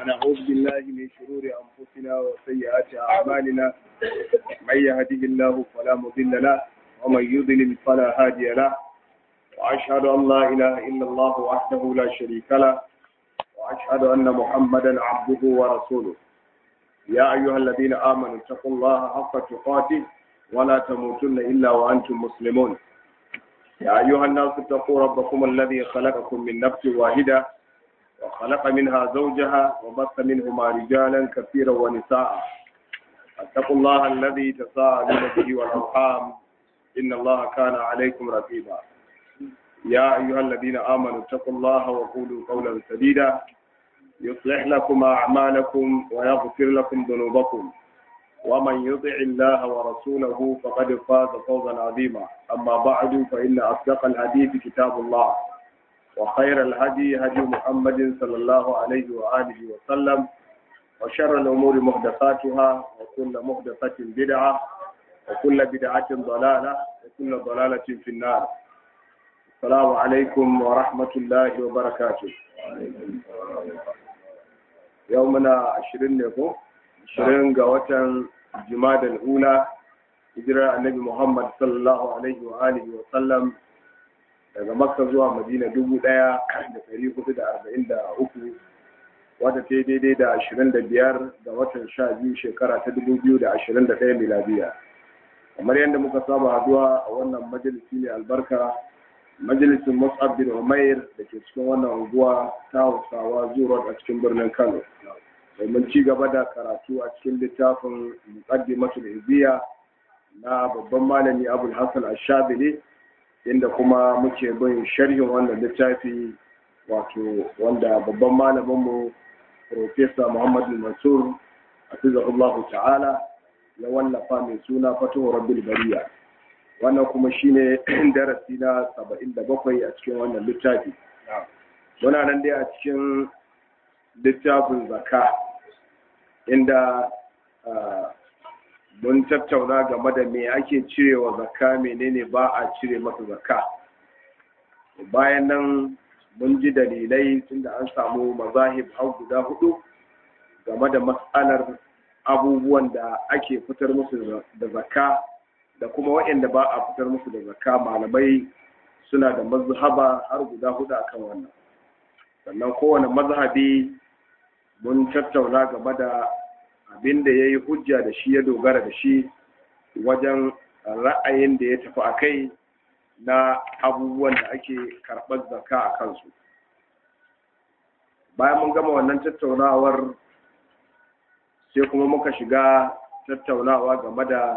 ونعوذ بالله من شرور أنفسنا وسيئات أعمالنا من يهده الله فلا مضل له ومن يضلل فلا هادي له وأشهد أن لا إله إلا الله وحده لا شريك له وأشهد أن محمدا عبده ورسوله يا أيها الذين آمنوا اتقوا الله حق تقاته ولا تموتن إلا وأنتم مسلمون يا أيها الناس اتقوا ربكم الذي خلقكم من نفس واحدة وخلق منها زوجها وبث منهما رجالا كثيرا ونساء اتقوا الله الذي تساءلون به والأرحام إن الله كان عليكم رقيبا يا أيها الذين آمنوا اتقوا الله وقولوا قولا سديدا يصلح لكم أعمالكم ويغفر لكم ذنوبكم ومن يطع الله ورسوله فقد فاز فوزا عظيما أما بعد فإن أصدق الحديث كتاب الله وخير الهدي هدي محمد صلى الله عليه وآله وسلم وشر الأمور محدثاتها وكل محدثة بدعة وكل بدعة ضلالة وكل ضلالة في النار السلام عليكم ورحمة الله وبركاته يومنا عشرين نفو عشرين قوة جماد الأولى hijirar annabi Muhammad sallallahu alaihi wa alihi wa sallam daga Makka zuwa Madina dubu ɗaya da ɗari hudu da arba'in da uku wata ta daidai da ashirin da biyar ga watan sha biyu shekara ta dubu biyu da ashirin da ɗaya miladiya kamar yadda muka saba haduwa a wannan majalisi ne albarka majalisin Mus'ab bin Umair da ke cikin wannan unguwa ta Hausawa zuwa a cikin birnin Kano domin ci gaba da karatu a cikin littafin Muqaddimatul Izziya na babban malami Abul Hassan Ash-Shabili inda kuma muke bin sharhin wannan littafi wato wanda babban malaminmu Profesa Muhammad Mansur Hafizahullahu ta'ala ya wallafa mai suna Fatuhu Rabbil Bariya wannan kuma shine darasi na 77 a cikin wannan littafi muna nan dai a cikin littafin zaka inda mun tattauna game da me ake cirewa zakka menene ba a cire masa zakka bayan nan mun ji dalilai tunda an samu mazahib har guda hudu game da matsalar abubuwan da ake fitar musu da zakka da kuma waɗanda ba a fitar musu da zakka malamai suna da mazhaba har guda hudu akan wannan sannan kowane mazhabi mun tattauna game da abin da ya yi hujja da shi ya dogara da shi wajen ra'ayin da ya tafi a kai na abubuwan da ake karɓar zaka a kansu bayan mun gama wannan tattaunawar sai kuma muka shiga tattaunawa game da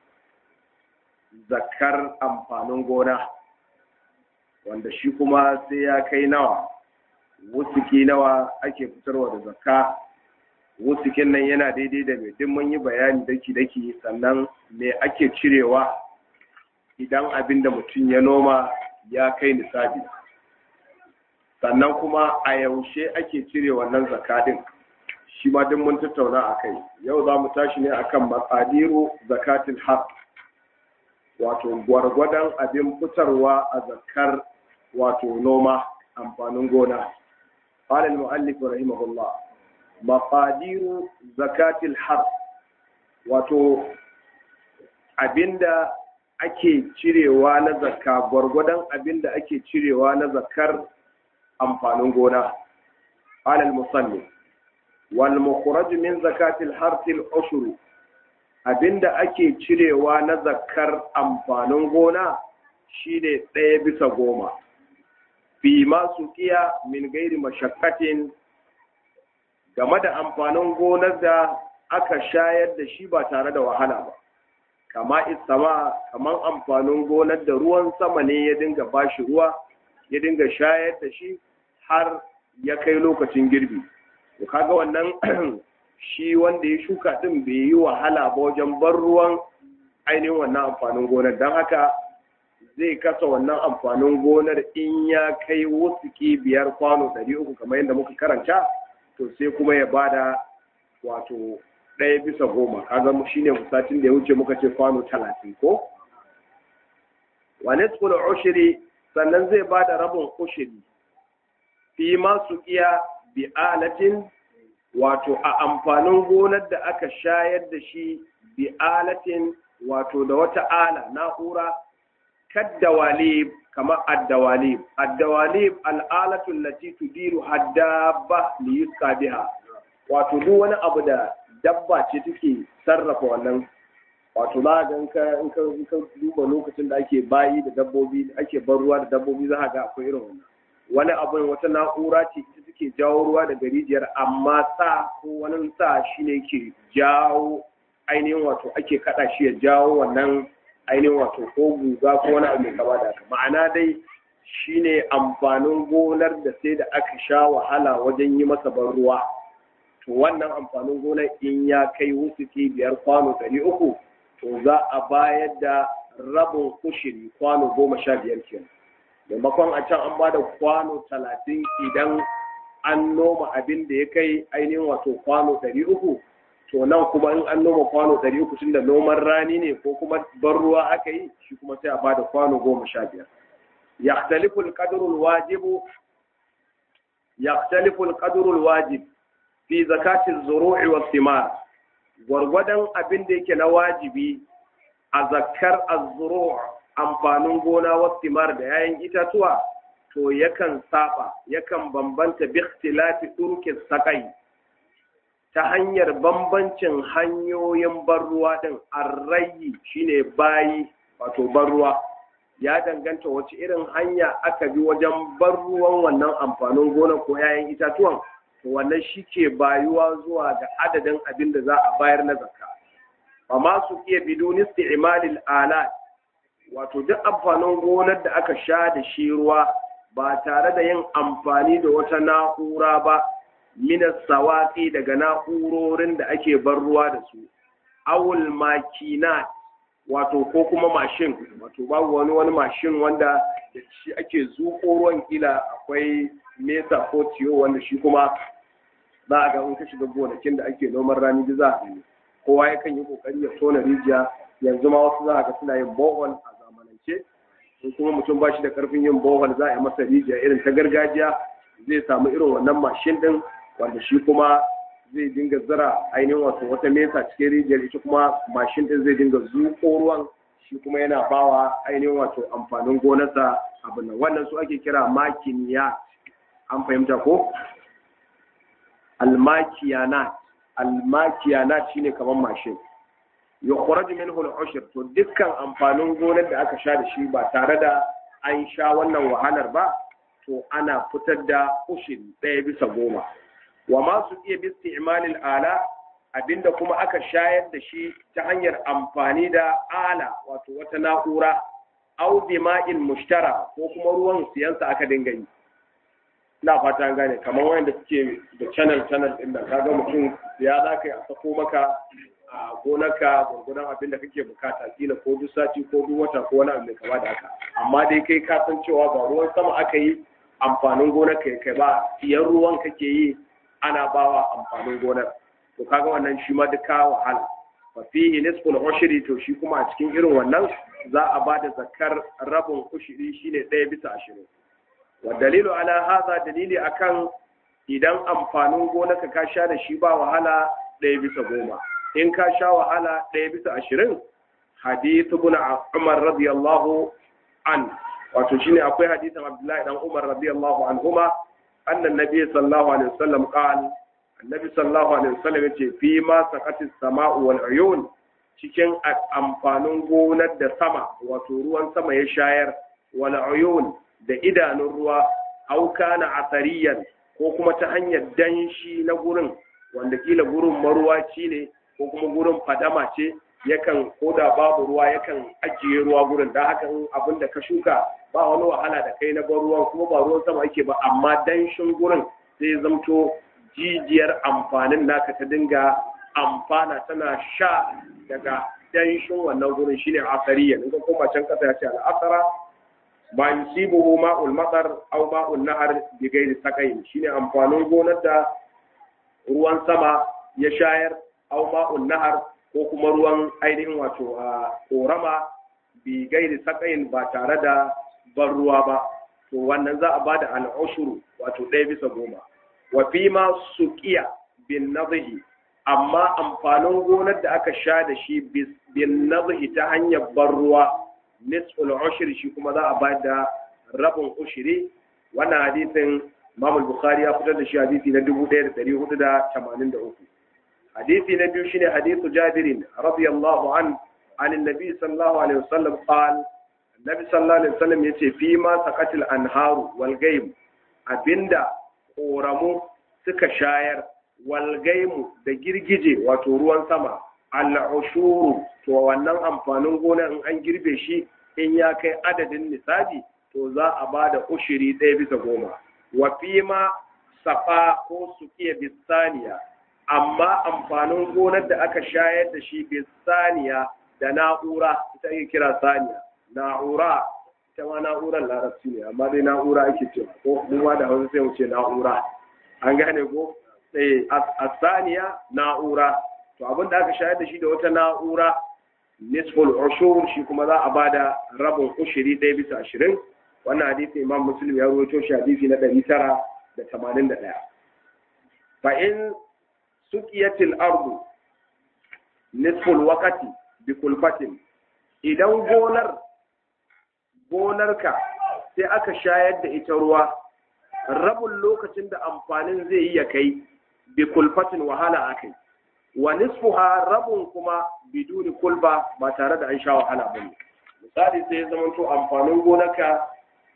zakar amfanin gona wanda shi kuma sai ya kai nawa wusuki nawa ake fitarwa da zakka wusukin nan yana daidai da mai duk mun yi bayani daki-daki sannan me ake cirewa idan abin da mutum ya noma ya kai nisabi sannan kuma a yaushe ake cire wannan zakadin shi ma duk mun tattauna a kai yau za mu tashi ne akan matsadiru zakatin har wato gwargwadon abin fitarwa a zakar wato noma amfanin gona قال المؤلف رحمه الله maqadiru zakatil har wato abinda ake cirewa na zakka gwargwadon abinda ake cirewa na zakkar amfanin gona alal musalli wal mukhraj min zakatil hartil ushru abinda ake cirewa na zakkar amfanin gona shine ɗaya bisa goma fi masu kiya min gairi mashakkatin game da amfanin gonar da aka shayar da shi ba tare da wahala ba kama isama kaman amfanin gonar da ruwan sama ne ya dinga bashi ruwa ya dinga shayar da shi har ya kai lokacin girbi to kaga wannan shi wanda ya shuka din bai yi wahala ba wajen bar ruwan ainihin wannan amfanin gonar don haka zai kasa wannan amfanin gonar in ya kai wusuki biyar kwano ɗari uku kamar yadda muka karanta to sai kuma ya bada wato ɗaya bisa goma kaga shine satin da ya wuce muka ce kwano talatin ko wane tsula ushiri sannan zai bada rabin ushiri fi masu iya bi alatin wato a amfanin gonar da aka shayar da shi bi alatin wato da wata ala na'ura kaddawalib kamar addawalib addawalib al'alatu allati tudiru haddaba li yusqa biha wato duk wani abu da dabba ce take sarrafa wannan wato za ga in ka in ka in ka duba lokacin da ake bayi da dabbobi ake bar ruwa da dabbobi za ga akwai irin wannan wani abu wata na'ura ce ita take jawo ruwa daga rijiyar amma sa ko wani sa shine ke jawo ainihin wato ake kada shi ya jawo wannan ainihin wato ko guga ko wani abu mai kama da haka ma'ana dai shine amfanin gonar da sai da aka sha wahala wajen yi masa ban ruwa to wannan amfanin gonar in ya kai wusuki biyar kwano ɗari uku to za a bayar da rabin kushiri kwano goma sha biyar kenan maimakon a can an ba da kwano talatin idan an noma abin da ya kai ainihin wato kwano ɗari uku to nan kuma in an noma kwano ɗari uku tun da noman rani ne ko kuma ban ruwa aka yi shi kuma sai a ba da kwano goma sha biyar yaxtalifu alqadru alwajibu yaxtalifu alqadru alwajib fi zakati az-zuru'i was-thimar gwargwadon abin da yake na wajibi a zakkar az-zuru' amfanin gona was-thimar da yayin itatuwa to yakan saba yakan bambanta bi ikhtilafi turki sakai ta hanyar bambancin hanyoyin ban ruwa din arrayi shine bayi wato ban ruwa ya danganta wace irin hanya aka bi wajen ban ruwan wannan amfanin gona ko yayin itatuwan to wannan shi ke bayuwa zuwa ga adadin abin da za a bayar na zakka amma su iya bidun isti'malil alat wato duk amfanin gonar da aka sha da shi ruwa ba tare da yin amfani da wata na'ura ba minas sawaki daga na'urorin da ake bar ruwa da su awul makinat wato ko kuma mashin wato babu wani wani mashin wanda da shi ake zuƙo ruwan kila akwai mesa ko tiyo wanda shi kuma za a ga in ka shiga gonakin da ake noman rani da za a gani kowa yakan yi kokari ya tona rijiya yanzu ma wasu za a ga suna yin bohol a zamanance in kuma mutum ba shi da karfin yin bohol za a yi masa rijiya irin ta gargajiya zai samu irin wannan mashin din wanda shi kuma zai dinga zira ainihin wato wata mesa cikin rijiyar ita kuma mashin din zai dinga zuƙo ruwan shi kuma yana bawa ainihin wato amfanin gonarsa abin nan wannan su ake kira makiniya an fahimta ko almakiyanat almakiyanat shine kamar mashin yukhraj minhu al-ushr to dukkan amfanin gonar da aka sha da shi ba tare da an sha wannan wahalar ba to ana fitar da ushiri ɗaya bisa goma wa ma su iya bi isti'malil ala abinda kuma aka shayar da shi ta hanyar amfani da ala wato wata na'ura au bima'in mushtara ko kuma ruwan siyansa aka dinga yi ina fata gane kamar wanda suke da channel channel din nan kaga mutum ya za ka yi a sako maka a gonarka gwargwadon abin da kake bukata kila ko duk sati ko duk wata ko wani abu mai kama da haka amma dai kai ka san cewa ba ruwan sama aka yi amfanin gonar ka kai ba siyan ruwan kake yi ana bawa amfanin gonar to kaga wannan shi ma duka wahala fa fihi nisful ushri to shi kuma a cikin irin wannan za a ba da zakar rabin ushri shine ɗaya bisa ashirin wa dalilu ala hadha dalili akan idan amfanin gonar ka sha da shi ba wahala ɗaya bisa goma in ka sha wahala ɗaya bisa ashirin hadithu bin umar radiyallahu an wato shine akwai hadithin abdullahi dan umar radiyallahu anhuma annan nabi sallallahu alaihi wasallam qal annabi sallallahu alaihi wasallam yace fi ma saqatis sama'u wal uyun cikin amfanin gonar da sama wato ruwan sama ya shayar wal uyun da idanun ruwa au kana asariyan ko kuma ta hanyar danshi na gurin wanda kila gurin maruwaci ne ko kuma gurin fadama ce yakan ko da babu ruwa yakan ajiye ruwa gurin da haka in abin da ka shuka ba wani wahala da kai na ban ruwan kuma ba ruwan sama ake ba amma danshin gurin sai zamto jijiyar amfanin naka ta dinga amfana tana sha daga danshin wannan gurin shine asariya in ka koma can kasa ya ce al'asara ba yusibuhu ma'ul matar aw ma'ul nahar bi ghairi saqain shine amfanin gonar da ruwan sama ya shayar aw ma'ul nahar ko kuma ruwan ainihin wato a korama bi gairi sakayin ba tare da ban ruwa ba to wannan za a ba da al'ushuru wato ɗaya bisa goma wa fi ma suqiya bin nadhi amma amfanin gonar da aka sha da shi bin nadhi ta hanyar ban ruwa nisful ushri shi kuma za a bayar da rabin ushri wannan hadisin Imam al-Bukhari ya fitar da shi hadisi na 1483 hadisi na biyu shine hadisu Jabir radiyallahu an an annabi sallallahu alaihi wasallam qala annabi sallallahu alaihi wasallam yace fi ma saqatil anharu wal gaym abinda koramu suka shayar wal gaimu da girgije wato ruwan sama al-ushuru to wannan amfanin gona in an girbe shi in ya kai adadin nisabi to za a ba da ushiri ɗaya bisa goma wa fi ma safa ko sukiya bisaniya amma amfanin gonar da aka shayar da shi bisaniya da na'ura ita ake kira saniya na'ura ita ma na'urar larabci ne amma dai na'ura ake cewa ko mu da hausa sai mu ce na'ura an gane ko eh asaniya na'ura to abin da aka shayar da shi da wata na'ura nisful ushur shi kuma za a bada rabin ushiri ɗaya bisa ashirin wannan hadisi imam muslim ya rawaito shi hadisi na ɗari tara da tamanin da ɗaya fa in suqiyatil ardu nisful waqati bi kulfatin idan gonar gonarka sai aka shayar da ita ruwa rabin lokacin da amfanin zai yi ya kai bi kulfatin wahala akai wa nisfuha rabun kuma biduni kulba ba tare da an sha wahala bane misali sai ya zama to amfanin gonarka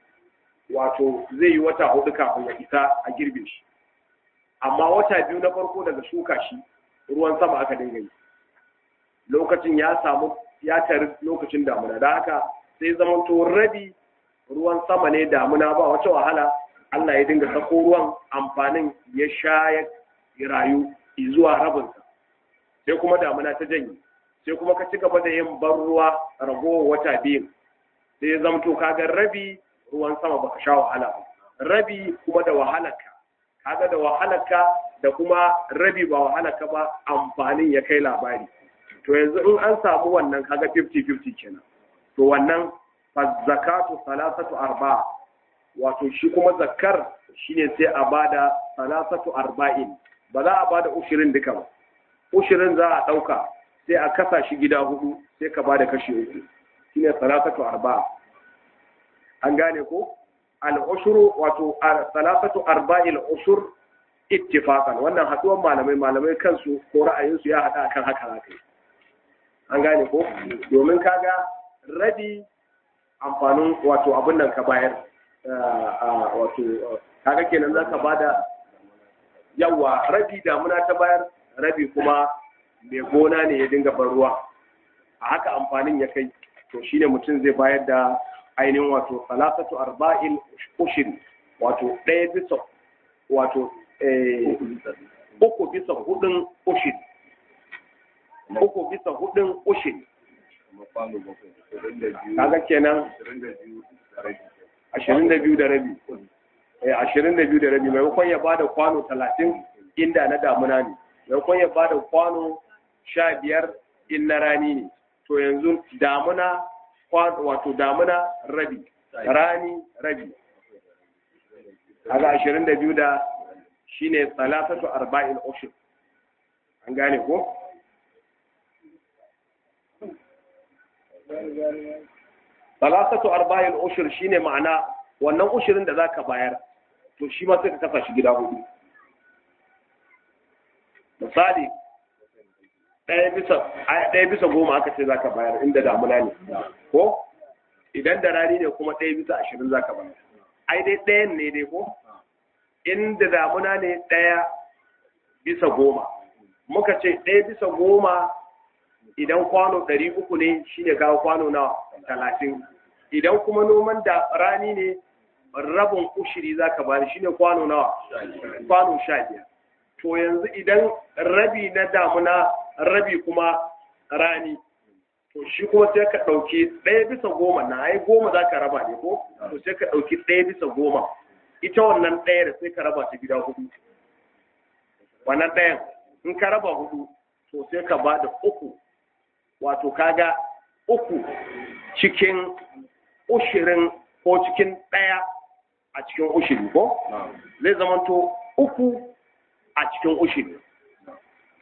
wato zai yi wata hudu kafin ya isa a girbe shi amma wata biyu na farko daga shuka shi ruwan sama aka dinga yi lokacin ya samu ya tari lokacin damuna da haka sai zama to rabi ruwan sama ne damuna ba wata wahala Allah ya dinga sako ruwan amfanin ya sha ya rayu zuwa rabinsa sai kuma damuna ta janye sai kuma ka ci gaba da yin ban ruwa ragowar wata biyu sai ya zamto kaga rabi ruwan sama baka sha wahala ba rabi kuma da wahalarka kaga da wahalarka da kuma rabi ba wahalarka ba amfanin ya kai labari to yanzu in an samu wannan kaga 50-50 kenan to wannan zakatu salasatu arba wato shi kuma zakar shine sai a bada salasatu arba'in ba za a bada ushirin duka ba ushirin za a ɗauka sai a kasa shi gida hudu sai ka bada kashi uku shine salasatu arba an gane ko al-ushuru wato salasatu arba'il ushur ittifaqan wannan haduwan malamai malamai kansu ko ra'ayinsu ya hada kan haka haka an gane ko domin kaga rabi amfanin wato abin nan ka bayar wato kaga kenan zaka bada yawa rabi damuna ta bayar rabi kuma mai gona ne ya dinga ban ruwa a haka amfanin ya kai to shine mutum zai bayar da ainihin wato salasatu arba'il ushiri wato ɗaya bisa wato uku bisa hudun ushiri uku bisa hudun ushiri kaga kenan ashirin da biyu da rabi ashirin da biyu da rabi maimakon ya bada kwano talatin inda na damuna ne maimakon ya bada kwano sha biyar in na rani ne to yanzu damuna wato damuna rabi rani rabi kaga ashirin da biyu da shine salatatu arba'in ushur an gane ko salasatu arba'il ushur shine ma'ana wannan ushirin da zaka bayar to shi ma sai ka kasa shi gida hudu misali ɗaya bisa ɗaya bisa goma aka ce zaka bayar inda damuna ne ko idan da rani ne kuma ɗaya bisa ashirin zaka bayar ai dai ɗayan ne dai ko inda damuna ne ɗaya bisa goma muka ce ɗaya bisa goma idan kwano ɗari uku ne shi ne kawo kwano na talatin idan kuma noman da rani ne rabin ushiri za ka bani shi ne kwano na kwano sha biyar to yanzu idan rabi na damuna rabi kuma rani to shi kuma sai ka ɗauki ɗaya bisa goma na ai goma za ka raba ne ko to sai ka ɗauki ɗaya bisa goma ita wannan ɗayar sai ka raba ta gida hudu wannan ɗayan in ka raba hudu to sai ka ba da uku wato kaga uku cikin ushirin ko cikin ɗaya a cikin ushiri ko zai zamanto uku a cikin ushiri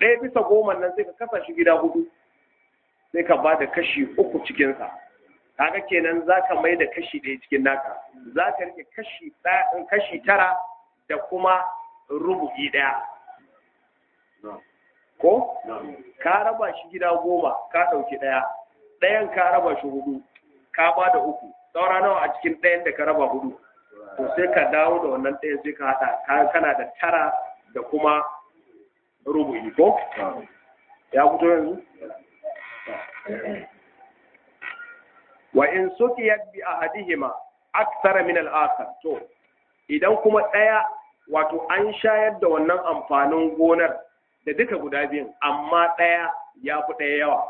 ɗaya bisa goma nan sai ka kasa shi gida hudu sai ka ba da kashi uku cikinsa kaga kenan za ka mai da kashi ɗaya cikin naka za ka rike kashi kashi tara da kuma rubu'i ɗaya ko ka raba shi gida goma ka ɗauki ɗaya ɗayan ka raba shi hudu ka ba da uku saura nawa a cikin ɗayan da ka raba hudu to sai ka dawo da wannan ɗayan sai ka haɗa kana da tara da kuma rubu'i ko ya fito yanzu wa in sukiyat bi ahadihima akthara min al-akhar to idan kuma ɗaya wato an shayar da wannan amfanin gonar da duka guda biyun amma ɗaya ya fi ɗaya yawa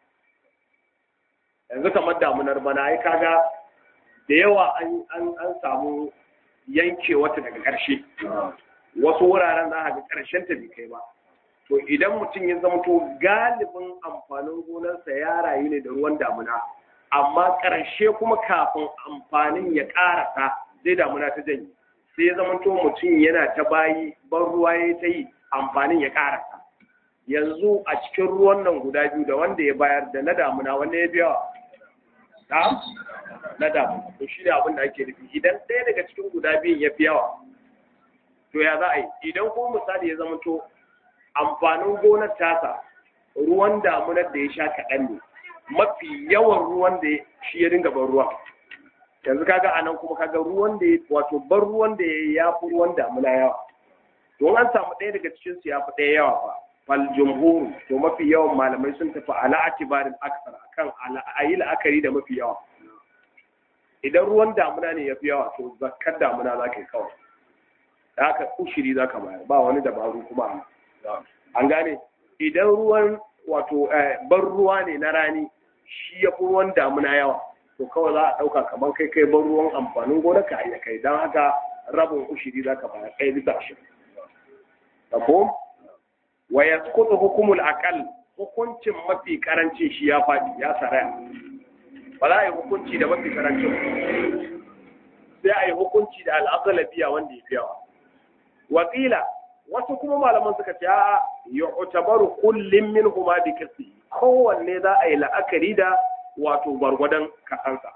yanzu kamar damunar bana ai kaga da yawa an samu yanke wata daga ƙarshe wasu wuraren za a ga ƙarshen ta bai kai ba to idan mutum ya zama to galibin amfanin gonarsa ya rayu ne da ruwan damuna amma ƙarshe kuma kafin amfanin ya ƙarasa zai damuna ta janye sai ya zama to mutum yana ta bayi ban ruwa ya ta yi amfanin ya ƙarasa yanzu a cikin ruwan nan guda biyu da wanda ya bayar da na damuna wanda ya biya na na damuna to shi ne abin da ake nufi idan ɗaya daga cikin guda biyun ya fi yawa to ya za a yi idan kuma misali ya zama to amfanin gonar tasa ruwan damunar da ya sha kaɗan ne mafi yawan ruwan da shi ya dinga ban ruwa yanzu kaga a nan kuma kaga ruwan da ya wato ban ruwan da ya fi ruwan damuna yawa don an samu ɗaya daga cikin su ya fi ɗaya yawa fa fal jumhur to mafi yawan malamai sun tafi ala atibarin aksar akan a yi la'akari da mafi yawa idan ruwan damuna ne ya fi yawa to zakkar damuna za ka yi kawai da haka ushiri za ka bayar ba wani dabaru kuma an gane idan ruwan wato ban ruwa ne na rani shi ya fi ruwan damuna yawa to kawai za a ɗauka kamar kai kai ban ruwan amfanin gona ka iya kai don haka rabin ushiri za ka bayar kai bisa ashirin tabo wa ya kudu hukumul akal hukuncin mafi karancin shi ya faɗi ya saraya ba za a yi hukunci da mafi karancin sai a yi hukunci da al'agalabiya wanda ya fi yawa wakila wasu kuma malaman suka ce a yu'tabaru kullum min huma bi kasi kowanne za a yi la'akari da wato gwargwadon kasansa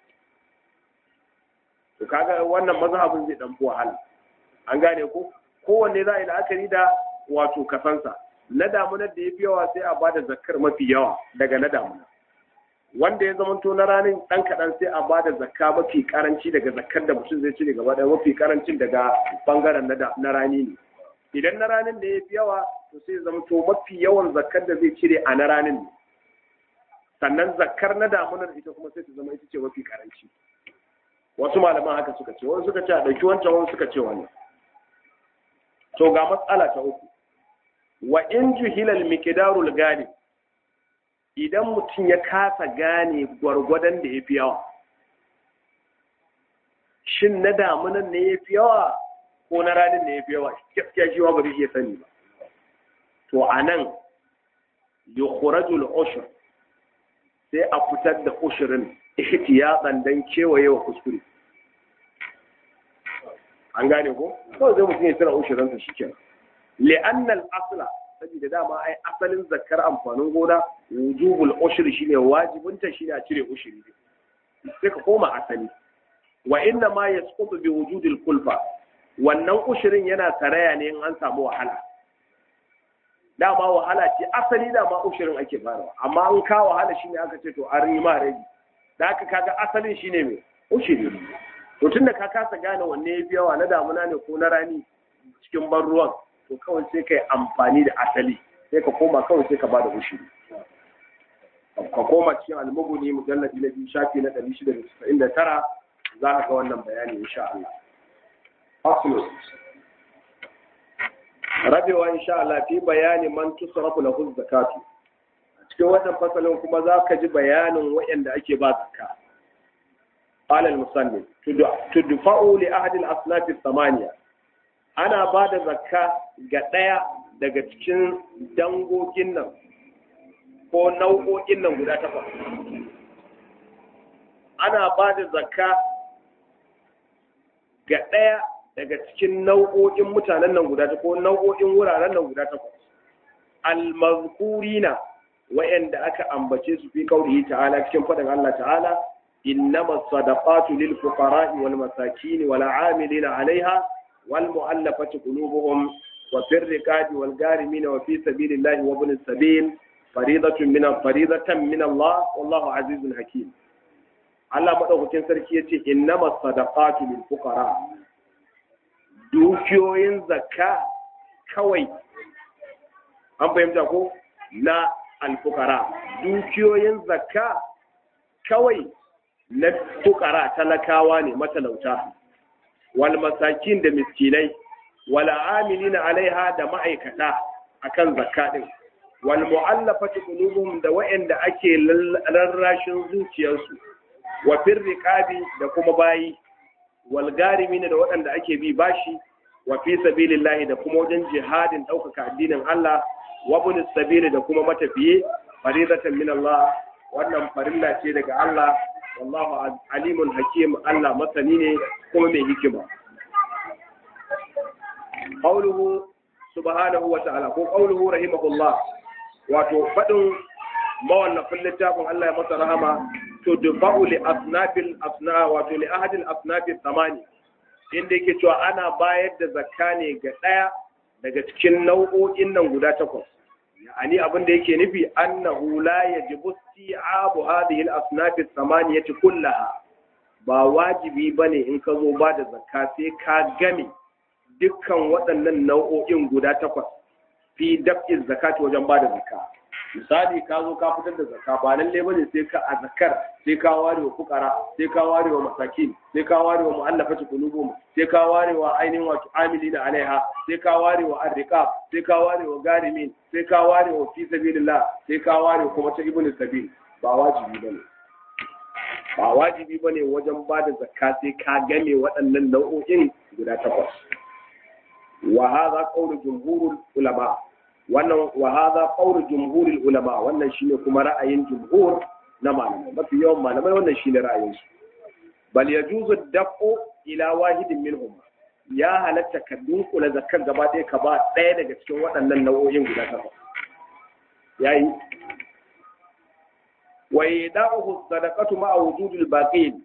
to kaga wannan mazhabin zai dan fi wahala an gane ko kowanne za a yi la'akari da wato kasansa na damunar da ya fi yawa sai a bada zakkar mafi yawa daga na damuna wanda ya zamanto na ranin dan kaɗan sai a bada zakka mafi karanci daga zakkar da mutum zai cire gaba ɗaya mafi karancin daga bangaren na rani ne idan na ranin da ya fi yawa to sai zama to mafi yawan zakkar da zai cire a na ranin ne sannan zakkar na damunar ita kuma sai ta zama ita ce mafi karanci wasu malaman haka suka ce wani suka ce a ɗauki wancan wani suka ce wannan to ga matsala ta uku wa in juhilal miqdarul gani idan mutum ya kasa gane gwargwadon da ya fi yawa shin na damunan ne ya fi yawa ko na ranin ne ya fi yawa gaskiya shi ba zai iya sani ba to a nan yukhrajul ushr sai a fitar da ushirin ihtiyatan dan kewaye wa kuskure an gane ko kawai zai mutum ya tsira ushirin sa shikenan li'anna al-asla saboda dama ai asalin zakkar amfanin gona wujubul ushri shine wajibinta shine a cire ushiri sai ka koma asali wa inna ma yasqutu bi wujudil kulfa wannan ushirin yana taraya ne in an samu wahala dama wahala ce asali dama ushirin ake farawa amma an ka wahala shine aka ce to an yi ma rage da aka kaga asalin shine mai ushiri to tunda ka kasa gane wanne ya fi yawa na damuna ne ko na rani cikin ban ruwan to kawai sai ka yi amfani da asali sai ka koma kawai sai ka ba da ushiri ka koma cikin almuguni mujalladi na biyu shafi na ɗari shida da casa'in da tara za ka ga wannan bayani insha Allah. Faslo. Rabewa insha Allah fi bayani man tusrafu lahu zakatu. A cikin wannan fasalin kuma za ka ji bayanin waɗanda ake ba zakka. قال المصنف تدفع لأحد الأصناف الثمانية ana ba da zakka ga ɗaya daga cikin dangogin nan ko nau'o'in nan guda takwas ana ba da zakka ga ɗaya daga cikin nau'o'in mutanen nan guda takwas ko nau'o'in wuraren nan guda takwas almazkurina wa'anda aka ambace su fi qaulihi ta'ala cikin fadin Allah ta'ala innama sadaqatu lil fuqara'i wal masakin wal 'amilina 'alayha wal mu'allafati qulubuhum wa fir riqabi wal garimin wa fi sabilillahi wa ibn sabil faridatun min faridatan min Allah wallahu azizun hakim Allah madaukakin sarki yace innama sadaqatu lil fuqara dukiyoyin zakka kawai an fahimta ko na alfukara dukiyoyin zakka kawai na fukara talakawa ne matalauta wal masakin da miskinai wal amilina alaiha da ma'aikata akan zakka din wal mu'allafati qulubuhum da wa'anda ake rarrashin zuciyarsu wa fir riqabi da kuma bayi wal garimina da waɗanda ake bi bashi wa fi sabilillahi da kuma wajen jihadin ɗaukaka addinin Allah wa bin sabili da kuma matafiye faridatan min Allah wannan farilla ce daga Allah wallahu alimun hakim Allah masani ne kuma mai hikima qawluhu subhanahu wa ta'ala ko qawluhu rahimahullah wato fadin mawallafin littafin Allah ya masa rahama to dubau li asnafil asna wato li ahadil asnafil thamani inda yake cewa ana bayar da zakka ne ga ɗaya daga cikin nau'o'in nan guda takwas yani abin da yake nufi annahu la yajibu isti'abu hadhihi al-asnaf ath-thamaniyati kullaha ba wajibi bane in ka zo ba da zakka sai ka game dukkan waɗannan nau'o'in guda takwas fi daf'in zakati wajen ba da zakka misali ka zo ka fitar da zakka ba lalle bane sai ka a zakkar sai ka ware wa fukara sai ka ware wa masakin sai ka ware wa mu'allafati qulubuhum sai ka ware wa ainihin wato amilina alaiha sai ka ware wa arriqab sai ka ware wa garimin sai ka ware wa fi sabilillah sai ka ware kuma ta ibnu sabil ba wajibi bane ba wajibi bane wajen ba da zakka sai ka game waɗannan nau'o'in guda takwas wa hadha qawlu jumhurul ulama wannan wa hadha qawlu jumhurul ulama wannan shine kuma ra'ayin jumhur na malamai mafi yawan malamai wannan shine ra'ayin su bal yajuzu dafu ila wahidin minhum ya halatta ka dunkula zakar gaba ɗaya ka ba ɗaya daga cikin waɗannan nau'o'in guda takwas yayi wa yada'uhu sadaqatu ma'a wujudil baqin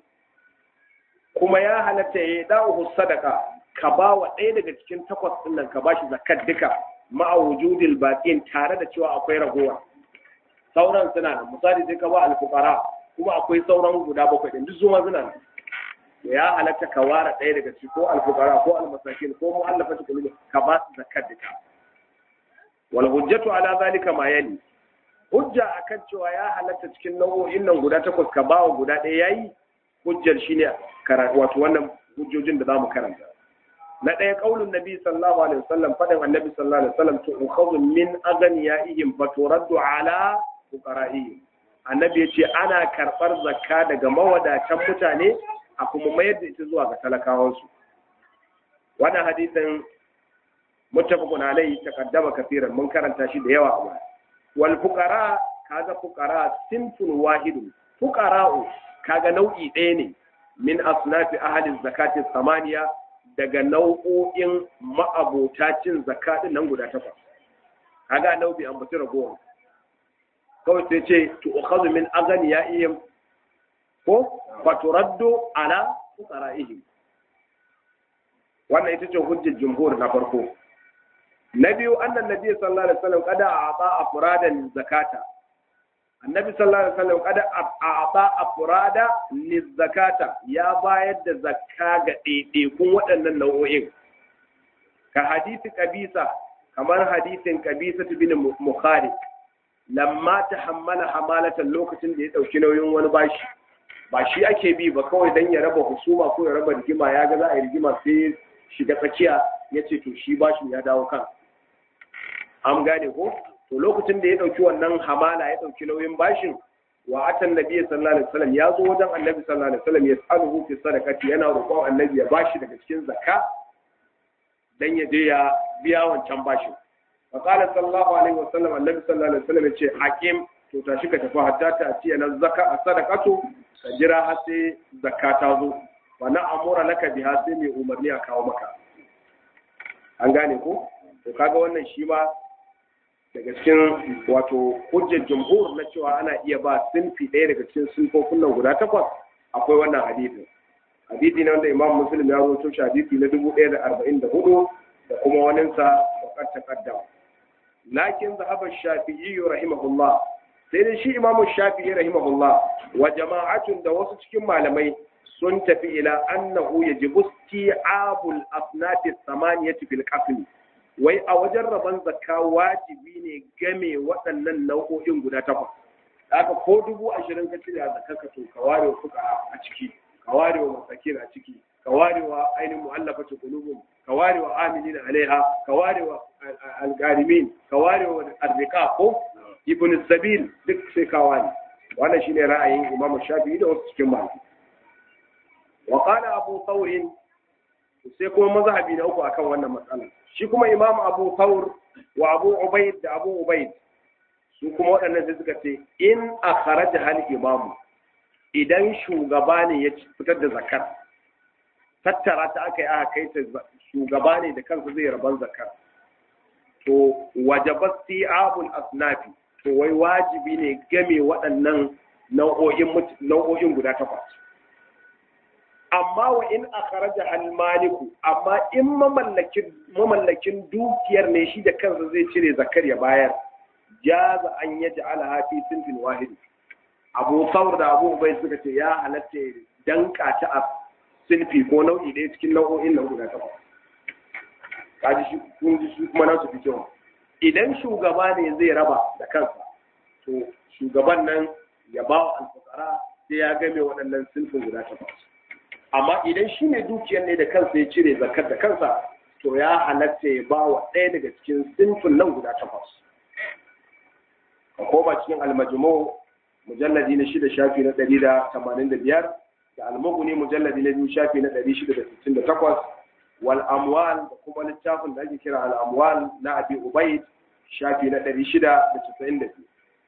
kuma ya halatta yada'uhu sadaqa ka ba wa ɗaya daga cikin takwas ɗin nan ka bashi zakar duka ma'a wujudil baqin tare da cewa akwai ragowa sauran suna nan misali sai ka ba alfuqara kuma akwai sauran guda bakwai din duk zuwa suna nan ya halatta ka ware ɗaya daga ciki ko alfuqara ko almasakin ko mu'allafati qulubi ka ba su zakar duka wal hujjatu ala zalika ma yali hujja akan cewa ya halatta cikin nau'o'in nan guda takwas ka ba wa guda ɗaya yayi hujjar shine wato wannan hujjojin da zamu karanta na ɗaya ƙaunin nabi sallallahu alaihi wasallam faɗin annabi sallallahu alaihi wasallam to ukhadhu min aghniyaihim fa turaddu ala fuqara'ihim annabi yace ana karɓar zakka daga mawadatan mutane a kuma mayar da ita zuwa ga talakawansu wannan hadisin muttafaqun alaihi taqaddama kafiran mun karanta shi da yawa a baya wal fuqara kaga fuqara sinfun wahidun fuqara'u kaga nau'i ɗaya ne min asnafi ahli zakati samaniya daga nau'o'in ma'abota cin zakaɗin nan guda takwas kaga nau'i an batu ragowar kawai sai ce to ukhadhu min aghniyaihim ko faturaddu ala fuqara'ihim wannan ita ce hujjar jumhur na farko na biyu annan nabi sallallahu alaihi wasallam kada a'ta afradan zakata annabi sallallahu alaihi wasallam kada a'ta afrada lizakata ya bayar da zakka ga ɗaiɗaikun waɗannan nau'o'in ka hadisi kabisa kamar hadisin kabisa bin mukhari lamma tahammala hamalatan lokacin da ya ɗauki nauyin wani bashi ba shi ake bi ba kawai dan ya raba husuma ko ya raba rigima ya ga za a yi rigima sai shiga tsakiya ya ce to shi bashin ya dawo kan an gane ko to lokacin da ya ɗauki wannan hamala ya ɗauki nauyin bashin wa atan nabi sallallahu alaihi wasallam ya zo wajen annabi sallallahu alaihi wasallam ya tsaluhu fi sadaqati yana roƙon annabi ya bashi daga cikin zakka dan ya je ya biya wancan bashin fa qala sallallahu alaihi wasallam annabi sallallahu alaihi wasallam ya ce hakim to tashi ka tafi hatta ta ce na zakka sadaqatu ka jira har sai zakka ta zo wa na amura laka biha sai mai umarni a kawo maka an gane ko to kaga wannan shi ma daga cikin wato hujjar jumhur na cewa ana iya ba sinfi ɗaya daga cikin sinfofin nan guda takwas akwai wannan hadisin hadisi ne wanda imam muslim ya rawaito shi hadisi na dubu ɗaya da arba'in da hudu da kuma waninsa wakar takaddama lakin zahaba shafi'i rahimahullah sai dai shi imamu shafi'i rahimahullah wa jama'atun da wasu cikin malamai sun tafi ila annahu yajibu isti'abul asnati thamaniyati fil qasm wai a wajen rabon zakka wajibi ne game waɗannan nau'o'in guda takwas haka ko dubu ashirin ka cire a zakka ka to ka ware wa fuka a ciki ka ware wa masakin a ciki ka ware wa ainihin mu'allafati qulubum ka ware wa amilin alaiha ka ware wa algarimin ka ware wa arzika ko ibn sabil duk sai ka ware wannan shine ra'ayin imam shafi'i da wasu cikin malamai wa qala abu thawr sai kuma mazhabi na uku akan wannan matsala shi kuma imam abu thawr wa abu ubayd da abu ubayd su kuma waɗannan sai suka ce in akharaja hal imam idan shugaba ne ya fitar da zakar tattara ta aka yi aka kai ta shugaba ne da kansa zai raban zakar to wajabat si'abul asnafi to wai wajibi ne game waɗannan nau'o'in nau'o'in guda takwas amma wa in akharaja hal maliku amma in mamallakin mamallakin dukiyar ne shi da kansa zai cire zakar ya bayar jaza an yaj'ala fi sinfin wahid abu saur da abu bai suka ce ya halatta danka ta a sinfi ko nau'i ɗaya cikin nau'o'in nan guda takwas kaji shi kun ji shi kuma nasu fi kyau idan shugaba ne zai raba da kansa to shugaban nan ya ba wa alfukara sai ya game waɗannan sinfin guda takwas amma idan shi ne dukiyar ne da kansa ya cire zakar da kansa to ya halatta ya ba wa ɗaya daga cikin sinfin nan guda takwas ka koma cikin almajmu mujalladi na shida shafi na ɗari da tamanin da biyar da almuguni mujalladi na biyu shafi na ɗari shida da sittin da takwas wal amwal da kuma littafin da ake kira al amwal na abi ubaid shafi na ɗari shida da casa'in da biyu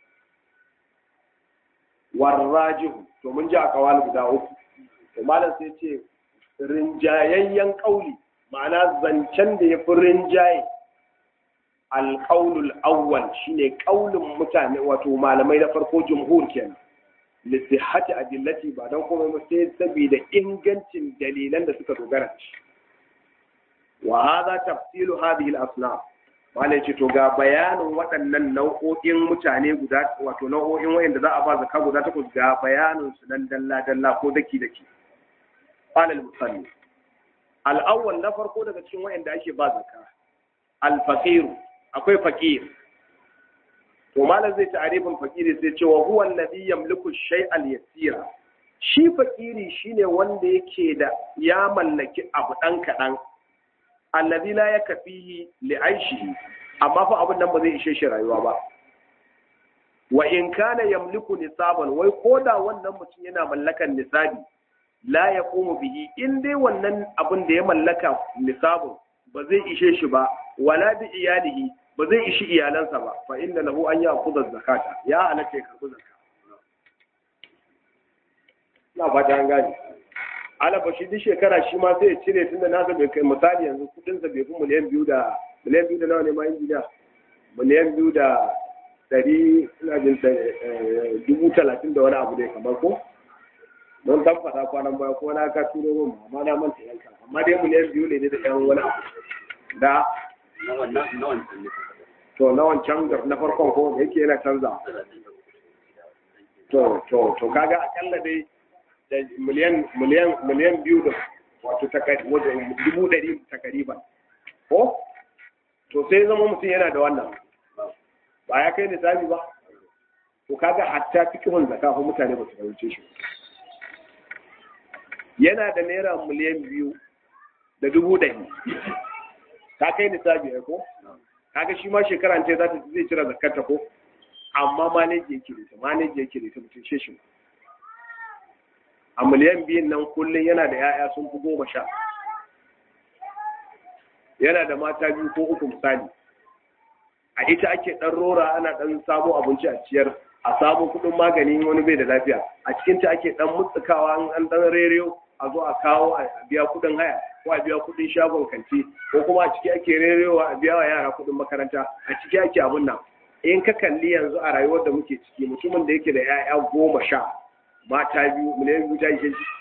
warrajihu to mun ji a kawal guda uku to malam sai ce rinjayayyen kauli ma'ana zancen da ya fi rinjaye alƙaulul awwal shine ƙaulin mutane wato malamai na farko jumhur kenan lisihati adillati ba don kuma ba sai saboda ingancin dalilan da suka dogara da shi wa hadha tafsilu hadhihi al-asnaf malai ce to ga bayanin waɗannan nau'o'in mutane guda wato nau'o'in wayanda za a ba zakka guda takwas ga bayanin su nan dalla dalla ko daki daki qala al-musalli al-awwal na farko daga cikin wayanda ake ba zakka al-faqir akwai faqir to malam zai ta'arifin fakiri sai cewa huwa alladhi yamliku shay'al yasira shi fakiri shine wanda yake da ya mallaki abu dan kadan alladhi la yakfihi li aishihi amma fa abun nan ba zai ishe shi rayuwa ba wa in kana yamliku nisaban wai koda wannan mutum yana mallakan nisabi la yaqumu bihi in dai wannan abun da ya mallaka nisabun ba zai ishe shi ba wala bi iyalihi ba zai ishi iyalansa ba fa inda lahu an ya kudar zakata ya halatta ya karbi zakka na fata an gane alaba shi duk shekara shi ma sai ya cire tunda nasa bai kai misali yanzu kudin sa bai fi miliyan biyu da miliyan biyu da nawa ne ma yin gida miliyan biyu da dari ina jin dubu talatin da wani abu dai kamar ko don tan faɗa kwanan baya kuma na ka turo min amma na manta yanka amma dai miliyan biyu ne da yan wani abu da to na wancan na farkon ko da yake yana canza to to to kaga akalla dai da miliyan miliyan miliyan biyu da wato dubu ɗari takariban ko to sai zama mutum yana da wannan ba ya kai nisabi ba to kaga hatta fikihun zaka ko mutane ba su fahimce shi yana da naira miliyan biyu da dubu ɗari ta kai nisabi ya ko kaga shi ma shekara ce za ta zai cire zakarta ko amma maneji yake da ita maneji yake da ita mutum shi shi a miliyan biyun nan kullum yana da ya'ya sun fi goma sha yana da mata biyu ko uku misali a ita ake ɗan rora ana ɗan samo abinci a ciyar a samu kuɗin magani wani bai da lafiya a cikinta ake ɗan mutsukawa an ɗan rediyo a zo a kawo a biya kuɗin haya ko a biya kuɗin shagon kanti ko kuma a ciki ake rerewa a biya wa yara kuɗin makaranta a ciki ake abun nan in ka kalli yanzu a rayuwar da muke ciki mutumin da yake da 'ya'ya goma sha mata biyu miliyan biyu ta ishe shi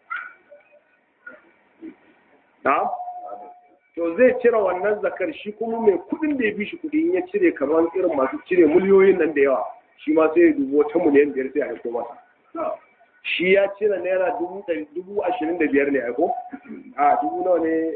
na to zai cire wannan zakar shi kuma mai kudin da ya fi shi kudi in ya cire kamar irin masu cire miliyoyin nan da yawa shi ma sai ya dubu wata miliyan biyar sai a haiko masa shi ya cire naira dubu dubu ashirin da biyar ne aiko a dubu nawa ne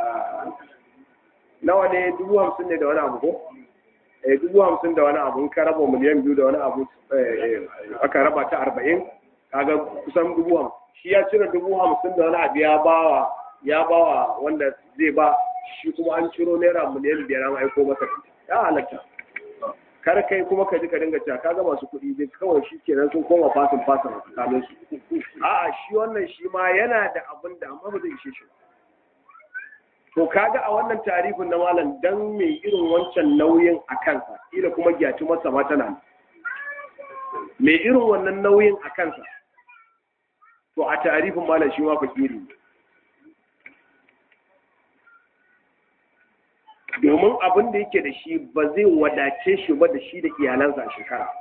nawa ne dubu hamsin ne da wani abu ko eh dubu hamsin da wani abu ka raba miliyan biyu da wani abu aka raba ta arba'in kaga kusan dubu hamsin shi ya cire dubu hamsin da wani abu ya bawa ya bawa wanda zai ba shi kuma an ciro naira miliyan biyar an aiko masa ya halatta kar kai kuma ka ji ka dinga cewa kaga masu kuɗi dai kawai shi kenan sun koma fasin fasin a tsakanin su a'a shi wannan shi ma yana da abin da amma ba zai ishe shi to kaga a wannan tarifin na malam dan mai irin wancan nauyin a kansa ila kuma gyatu masa ma tana mai irin wannan nauyin a kansa to a tarifin malam shi ma fakiri ne domin abin da yake da shi ba zai wadace shi ba da shi da iyalansa a shekara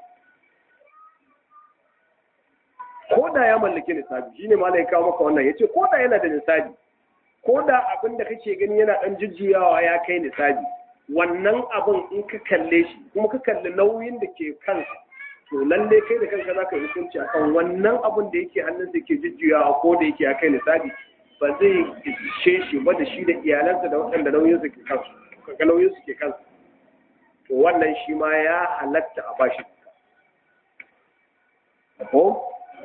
ko da ya mallaki nisabi shine malai kawo maka wannan yace ko da yana da nisabi ko da abin da kake gani yana dan jujjuyawa ya kai nisabi wannan abin in ka kalle shi kuma ka kalli nauyin da ke kansa to lalle kai da kanka zaka yi hukunci akan wannan abin da yake hannun da ke jujjuyawa ko da yake ya kai nisabi ba zai ishe shi ba da shi da iyalansa da waɗanda nauyin su ke kansu ga nauyin su ke kansu to wannan shi ma ya halatta a bashi ko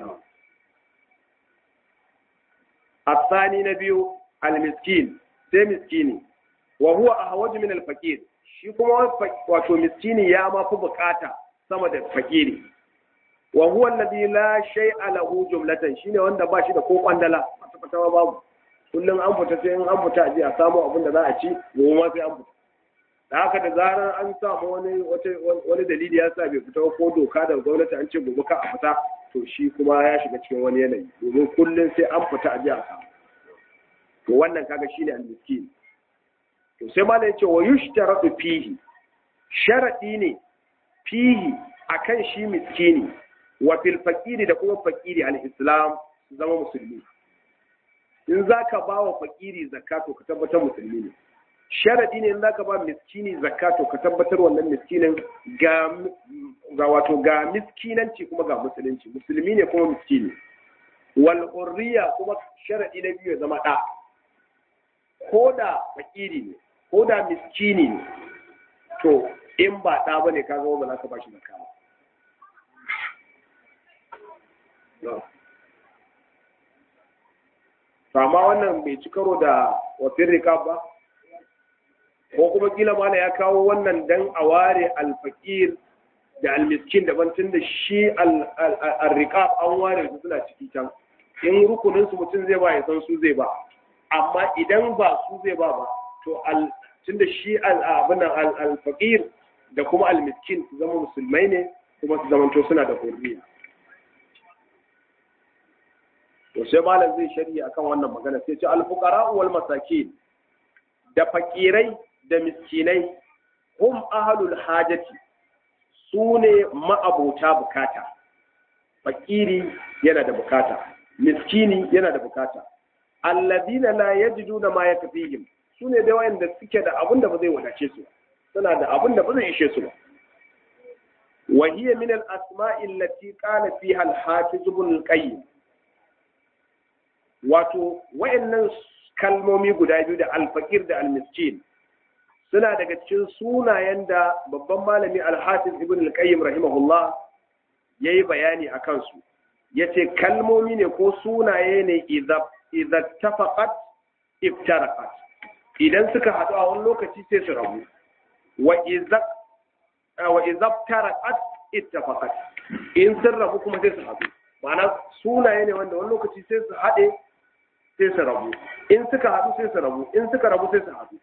الثاني نبي المسكين sai miskini wa huwa ahwaju min al-faqir shi kuma wato miskini ya ma fi bukata sama da fakiri wa huwa alladhi la shay'a lahu jumlatan shine wanda ba shi da ko kwandala kwata babu kullum an fita sai an fita a je a samu abin da za a ci gobe ma sai an fita da haka da zarar an samu wani wani dalili ya sa bai fita ko doka da gwamnati an ce gobe ka a fita to shi kuma ya shiga cikin wani yanayi domin kullum sai an fita a je a samu to wannan kaga shine al-miskin to sai ma yace wa yushtaratu fihi sharadi ne fihi akan shi miskini wa fil faqiri da kuma faqiri al-islam zama musulmi in zaka ba wa faqiri zakato ka tabbatar musulmi ne sharadi ne in zaka ba miskini zakato ka tabbatar wannan miskinin ga ga wato ga miskinanci kuma ga musulunci musulmi ne kuma miskini wal hurriya kuma sharadi na biyu ya zama da ko da fakiri ne ko da miskini ne to in ba ɗa ba ne ka zama ba za ka ba shi zakka ba amma wannan bai ci karo da wafin rikab ba ko kuma kila mana ya kawo wannan dan a ware alfakir da almiskin daban tun da shi al-riqab an ware su suna ciki can in rukunin su mutum zai ba ya san su zai ba amma idan ba su zai ba ba to tun da shi abin al-faqir da kuma al-miskin su zama musulmai ne kuma su zamanto suna da hurriya to sai malam zai shari'a akan wannan magana sai ce al-fuqara wal masakin da fakirai da miskinai hum ahlul hajati su ne ma'abota bukata fakiri yana da bukata miskini yana da bukata alladina la yajiduna ma yakfihim sune da wayanda suke da abin da ba zai wadace su suna da abin da ba zai ishe su ba wa hiya min al-asma'i allati qala fiha al-hafiz ibn al-qayyim wato wayannan kalmomi guda biyu da al-faqir da al-miskin suna daga cikin sunayen da babban malami al-hafiz ibn al-qayyim rahimahullah yayi bayani akan su yace kalmomi ne ko sunaye ne idza idza tafaqat iftaraqat idan suka haɗu a wani lokaci sai su rabu wa idza wa idza iftaraqat ittafaqat in sun rabu kuma sai su haɗu ma'ana sunaye ne wanda wani lokaci sai su haɗe sai su rabu in suka haɗu sai su rabu in suka rabu sai su haɗu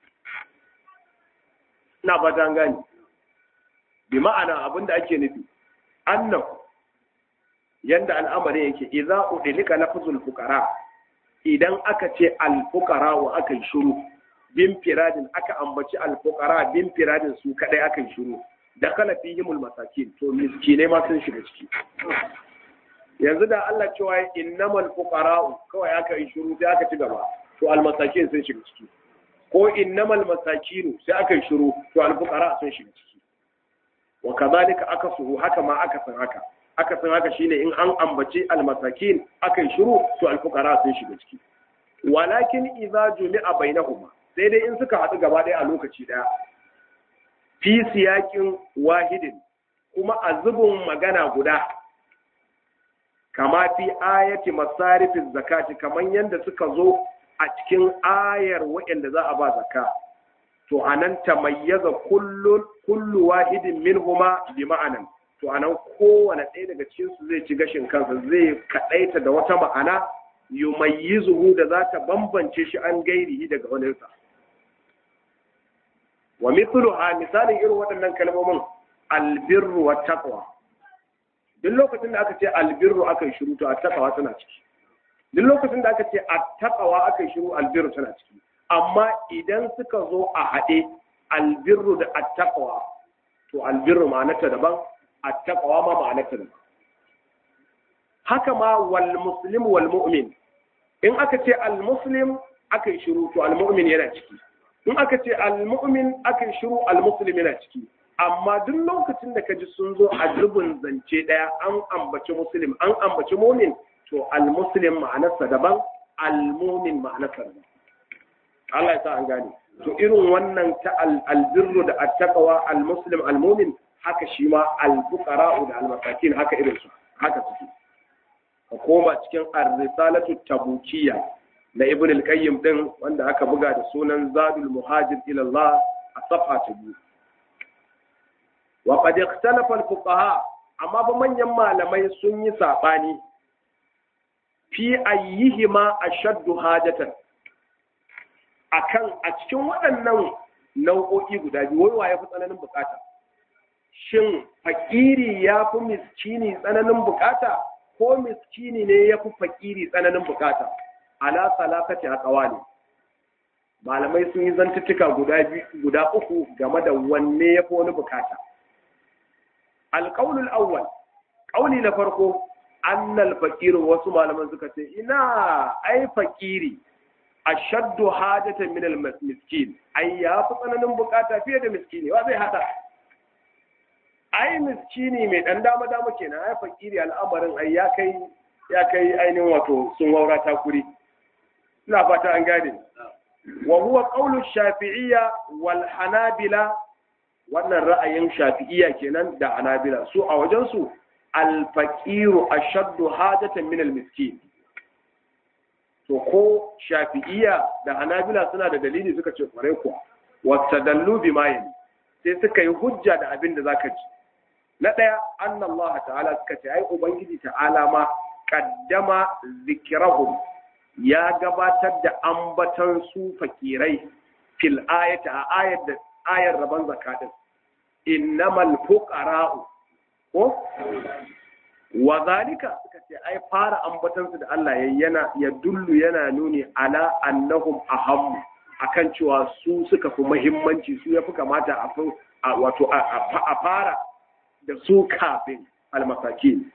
ina ba ta gani bi ma'ana abinda ake nufi annahu yanda al'amarin yake idza udlika lafzul fuqara idan aka ce al fuqara wa aka yi shiru bin firadin aka ambaci al fuqara bin firadin su kadai aka yi shiru da kala fihimul masakin to miskinai ma sun shiga ciki yanzu da Allah cewa innamal fuqara'u kawai aka yi shiru sai aka ci gaba to almasakin sun shiga ciki ko innamal masakinu sai aka yi shiru to alfuqara sun shiga ciki wa kadhalika akasuhu haka ma aka san haka aka san haka shine in an ambaci almasakin aka yi shiru to alfuqara sun shiga ciki walakin idza jumi'a bainahuma sai dai in suka haɗu gaba ɗaya a lokaci ɗaya fi siyakin wahidin kuma a zubin magana guda kama fi ayati masarifin zakati kamar yadda suka zo a cikin ayar waɗanda za a ba zakka to anan tamayyaza kullu kullu wahidin minhuma bi ma'anan to anan kowane ɗaya daga cikin su zai ci gashin kansa zai kadaita da wata ma'ana yumayyizuhu da za ta bambance shi an gairihi daga waninsa wa mithluha misalin irin waɗannan kalmomin albirru wa taqwa duk lokacin da aka ce albirru aka yi shiru to a taqwa tana ciki duk lokacin da aka ce a taqwa aka yi shiru albirru tana ciki amma idan suka zo a haɗe albirru da attaqwa to albirru ma'anarta daban attaqwa ma ma'anarta daban haka ma wal muslim wal mu'min in aka ce al muslim aka yi shiru to al mu'min yana ciki in aka ce al mu'min aka yi shiru al muslim yana ciki amma duk lokacin da ka ji sun zo a zubin zance ɗaya an ambaci muslim an ambaci mu'min to al muslim ma'anarsa daban al mu'min ma'anarsa daban Allah ya sa an gane to irin wannan ta albirru da attaqwa almuslim almu'min haka shi ma alfuqara da almasakin haka irin su haka suke ka koma cikin ar-risalatu tabukiyya na ibn al-qayyim din wanda aka buga da sunan zadul muhajir ila Allah a safa ta biyu wa qad ikhtalafa al-fuqaha amma ba manyan malamai sun yi sabani fi ayyihima ashaddu hajatan akan a cikin waɗannan nau'o'i guda biyu wai ya fi tsananin bukata shin fakiri ya fi miskini tsananin bukata ko miskini ne ya fi fakiri tsananin bukata ala salakati a ne malamai sun yi zantuttuka guda guda uku game da wanne ya fi wani bukata alƙaunul awwal ƙauni na farko annal fakirin wasu malaman suka ce ina ai fakiri ashaddu hajatan min al-miskin ai ya fi tsananin bukata fiye da miskini wa zai hada ai miskini mai dan dama dama kenan ai fakiri al'amarin ai ya kai ya kai ainihin wato sun waura takuri ina fata an gane wa huwa qawlu shafi'iyya wal hanabila wannan ra'ayin shafi'iyya kenan da hanabila su a wajen su al-faqiru ashaddu hajatan min al-miskin to ko shafi'iyya da hanabila suna da dalili suka ce kwarai kuwa wata dallu bi mayin sai suka yi hujja da abin da zaka ji na ɗaya annallaha ta'ala suka ce ai ubangiji ta'ala ma qaddama zikrahum ya gabatar da ambatan su fakirai fil ayati a ayar da ayar rabon zakatin innamal fuqara'u ko wa zalika suka ce ai fara ambatansu da Allah ya yana ya dullu yana nuni ala annahum ahammu akan cewa su suka fi muhimmanci su yafi kamata a fi wato a fara da su kafin almasakin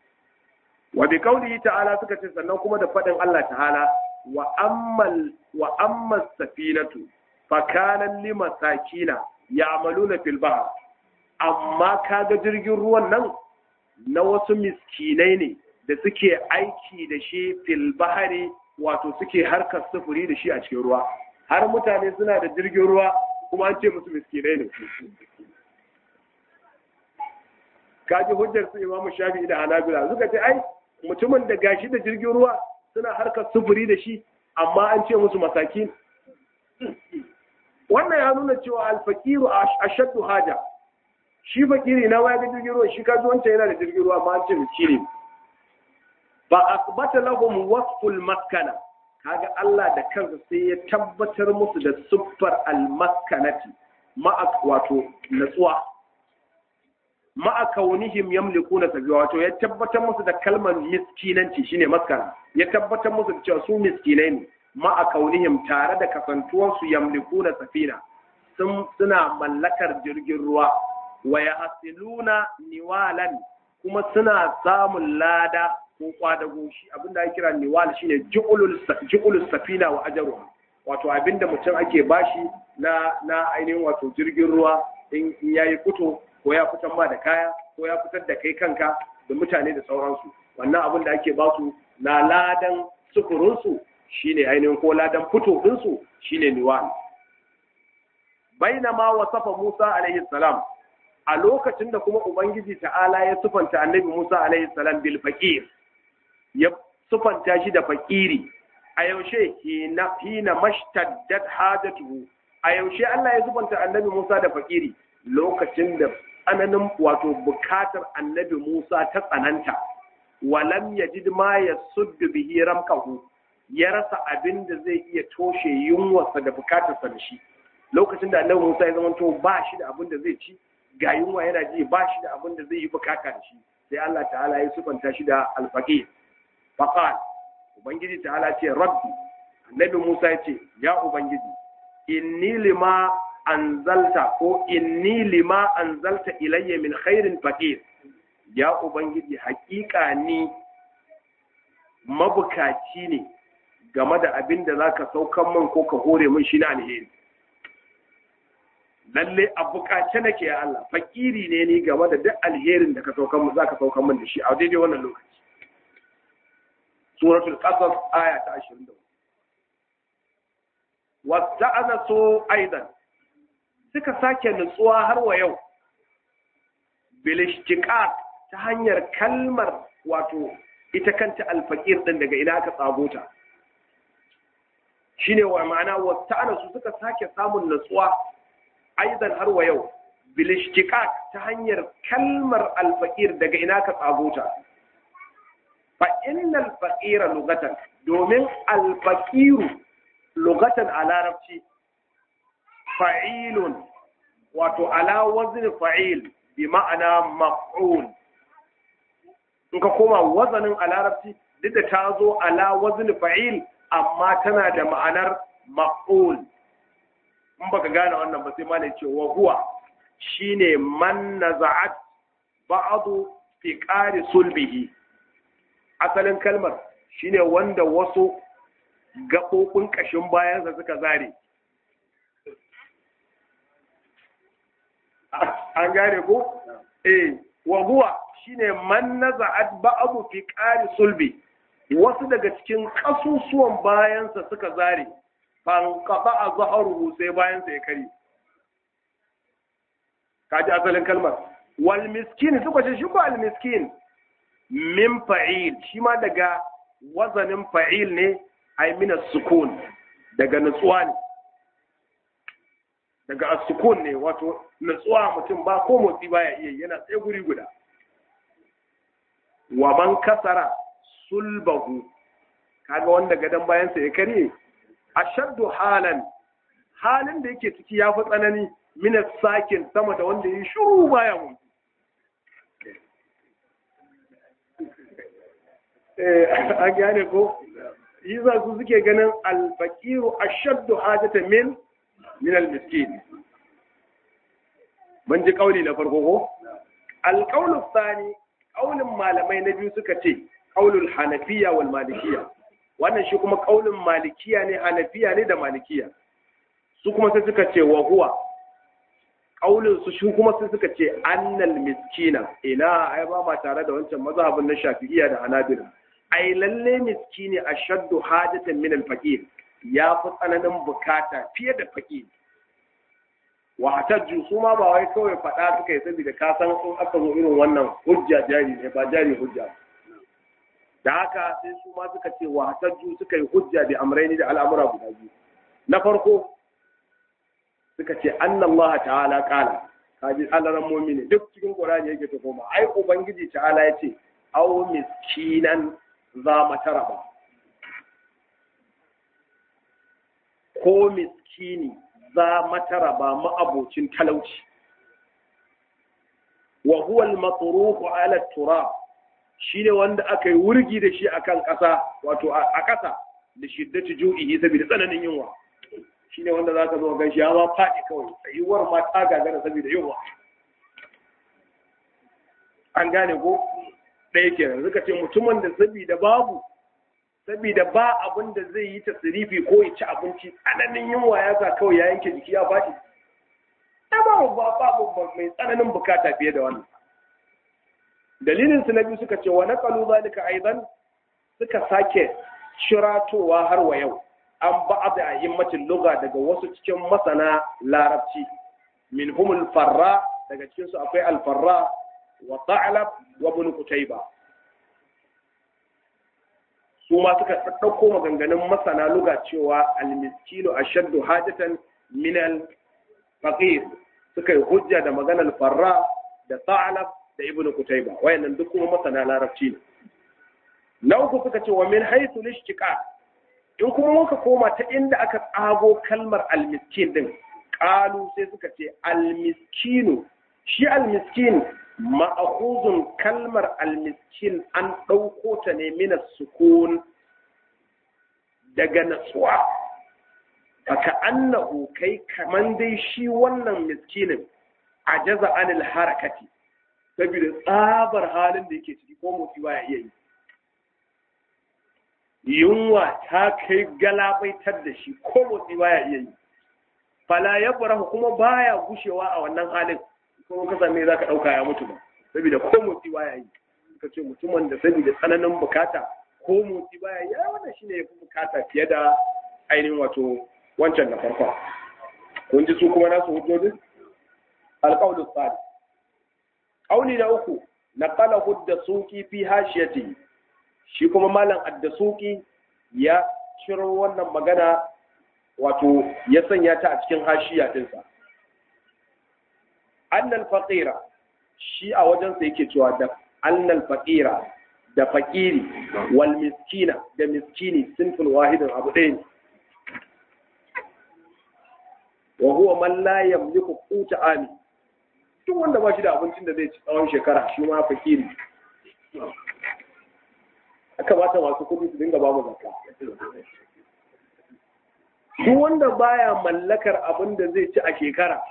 wa bi qawlihi ta'ala suka ce sannan kuma da fadin Allah ta'ala wa ammal wa ammas safinatu fa kana limasakina ya'maluna fil bahr amma kaga jirgin ruwan nan na wasu miskinai ne da suke aiki da shi fil bahari wato suke harkar sufuri da shi a cikin ruwa har mutane suna da jirgin ruwa kuma an ce musu miskinai ne kaji hujjar su imamu shafi'i da hanabila suka ce ai mutumin da gashi da jirgin ruwa suna harkar sufuri da shi amma an ce musu masakin wannan ya nuna cewa alfakiru ashaddu haja shi fakiri na waya ga jirgin ruwa shi kaji wancan yana da jirgin ruwa ma an ce miskini ba asbata lahum wasful maskana kaga Allah da kansa sai ya tabbatar musu da siffar almaskanati ma'a wato natsuwa ma'a kaunihim yamlikuna sabiwa wato ya tabbatar musu da kalmar miskinanci shine maskana ya tabbatar musu da cewa su miskinai ne ma'a kaunihim tare da kasantuwar su yamlikuna safina sun suna mallakar jirgin ruwa wa yahsiluna niwalan kuma suna samun lada ko kwadago shi abinda ake kira niwal shine ju'ulul ju'ulus safina wa ajruha wato abinda mutum ake bashi na na ainihin wato jirgin ruwa in yayi fito ko ya fitar ma da kaya ko ya fitar da kai kanka da mutane da sauransu wannan abin da ake basu na ladan sufurinsu shine ainihin ko ladan fito ɗinsu shine niwal bainama wasafa Musa alaihi salam a lokacin da kuma ubangiji ta'ala ya sufanta annabi Musa alaihi salam bil faqir ya sufanta shi da fakiri a yaushe hina hina mashtaddat hajatuhu a yaushe Allah ya sufanta annabi Musa da fakiri lokacin da tsananin wato bukatar annabi Musa ta tsananta walam yajid ma yasuddu bihi ramkahu ya rasa abin da zai iya toshe yunwarsa da bukatarsa da shi lokacin da annabi Musa ya zama to ba shi da abin da zai ci ga yunwa yana ji ba shi da abin da zai yi bukata da shi sai Allah ta'ala ya sufanta shi da alfaqir faqal ubangiji ta'ala ce rabbi annabi Musa ya ce ya ubangiji inni lima anzalta ko inni lima anzalta ilayya min khairin faqir ya ubangiji hakika ni mabukaci ne game da abin da zaka saukan min ko ka hore min shi na alheri lalle a bukace nake ya Allah fakiri ne ni game da duk alherin da ka saukan min zaka saukan min da shi a daidai wannan lokaci suratul qasas aya ta 24 wasta'anasu aidan suka sake nutsuwa har wa yau bilishtiqaq ta hanyar kalmar wato ita kanta alfaqir din daga ina aka tsago ta shine wa ma'ana wasta'anasu suka sake samun nutsuwa aidan har wa yau bilishtiqaq ta hanyar kalmar alfaqir daga ina aka tsago ta fa innal faqira lugatan domin alfaqiru lugatan a larabci fa'ilun wato ala wazin fa'il bi ma'ana maf'ul in ka koma wazanin a larabci duk da ta zo ala wazin fa'il amma tana da ma'anar maf'ul in baka gane wannan ba sai ma ne ce wa huwa shine man naza'at ba'du fi qari sulbihi asalin kalmar shine wanda wasu gaɓoɓin ƙashin bayansa suka zare. An gane ko? Eh, wa huwa shine man naza'at ba'du fi qari sulbi wasu daga cikin ƙasusuwan bayansa suka zare fan qata azharuhu sai bayansa ya kare kaji asalin kalmar wal miskin suka ce shi ko al miskin min fa'il shi ma daga wazanin fa'il ne ai mina sukun daga nutsuwa ne daga sukun ne wato nutsuwa mutum ba ko motsi baya iya yana tsaye guri guda wa man kasara sulbahu kaga wanda gadan bayansa ya karye ashaddu halan halin da yake ciki ya fi tsanani mina sakin sama da wanda yi shuru baya motsi eh an gane ko yasa su suke ganin alfaqiru ashaddu hajatan min min almiskin mun ji kauli na farko ko alqaulu thani kaulin malamai na biyu suka ce qaulul hanafiya wal malikiya wannan shi kuma kaulin malikiya ne hanafiya ne da malikiya su kuma sai suka ce wa huwa kaulin su shi kuma sai suka ce annal miskina ina ai ba ma tare da wancan mazhabin na shafi'iyya da hanabila ai lalle miskini ashaddu hajatan min al-faqir ya fi tsananin bukata fiye da faqir wa hatajju su ma ba wai kawai fada suka yi saboda ka san in aka zo irin wannan hujja jari ne ba jari hujja da haka sai su ma suka ce wa hatajju suka yi hujja bi amraini da al'amura guda biyu na farko suka ce annallaha ta'ala qala kaji alaran mu'mini duk cikin qur'ani yake ta koma ai ubangiji ta'ala ya ce aw miskinan za matara ba ko miskini za matara ba ma'abocin talauci wa huwa al-matruhu ala turab shine wanda aka yi wurgi da shi akan ƙasa wato a ƙasa da shiddati ju'ihi saboda tsananin yunwa shine wanda zaka zo gan shi ya ma faɗi kawai tsayuwar ma ta gagara saboda yunwa an gane ko ɗaya kenan suka ce mutumin da sabida babu sabida ba abin da zai yi tasirifi ko ya ci abinci tsananin yunwa ya sa kawai ya yanke jiki ya faɗi babu babu mai tsananin bukata fiye da wannan dalilin su na biyu suka ce wa naqalu zalika aidan suka sake shiratowa har wa yau an ba da ayyimmacin lugha daga wasu cikin masana larabci min humul farra daga cikin su akwai al-farra wa ta'lab wa ibn qutayba su ma suka ɗauko maganganun masana lugha cewa al-miskinu ashaddu hajatan min al-faqir suka yi hujja da maganar farra da ta'lab da ibn qutayba wayannan duk kuma masana larabci ne na uku suka ce wa min haythu lishtiqa in kuma muka koma ta inda aka tsago kalmar almiskin din qalu sai suka ce almiskinu shi almiskin ma'khuzun kalmar almiskin an ɗauko ta ne min sukun daga natsuwa faka annahu kai kaman dai shi wannan miskinin ajaza anil harakati saboda tsabar halin da yake ciki ko motsi baya iya yi yunwa ta kai galabaitar da shi ko motsi baya iya yi fala ya farahu kuma baya gushewa a wannan halin kuma ka same za ka ɗauka ya mutu ba saboda ko motsi baya yi ka ce mutumin da saboda tsananin bukata ko motsi baya yi wannan shine ya fi bukata fiye da ainihin wato wancan na farko kun ji su kuma nasu hujjojin alƙawlus sadi ƙauli na uku na ƙala hudda suki fi hashiyati shi kuma malam addasuki ya ciro wannan magana wato ya sanya ta a cikin hashiya dinsa annal faqira shi a wajensa yake cewa da annal faqira da faqiri wal miskina da miskini sinful wahidin abu ɗaya ne wa huwa man la yamliku quta ami duk wanda ba shi da abincin da zai ci tsawon shekara shi ma fakiri aka bata masu kudi su dinga ba mu zakka duk wanda baya mallakar abin da zai ci a shekara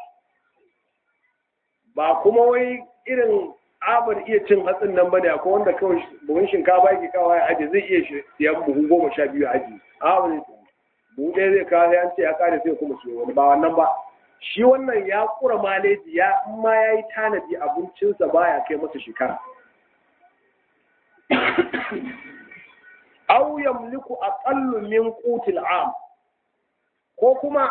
ba kuma wai irin abar iya cin hatsin nan bane akwai wanda kawai buhun shinkafa yake kawo ya aje zai iya siyan buhu goma sha biyu a aji a wani buhu ɗaya zai kawo ya ce ya kare sai kuma siyo wani ba wannan ba shi wannan ya kura maleji ya in ma ya yi tanadi abincinsa baya kai masa shekara aw yamliku aqallu min qutil am ko kuma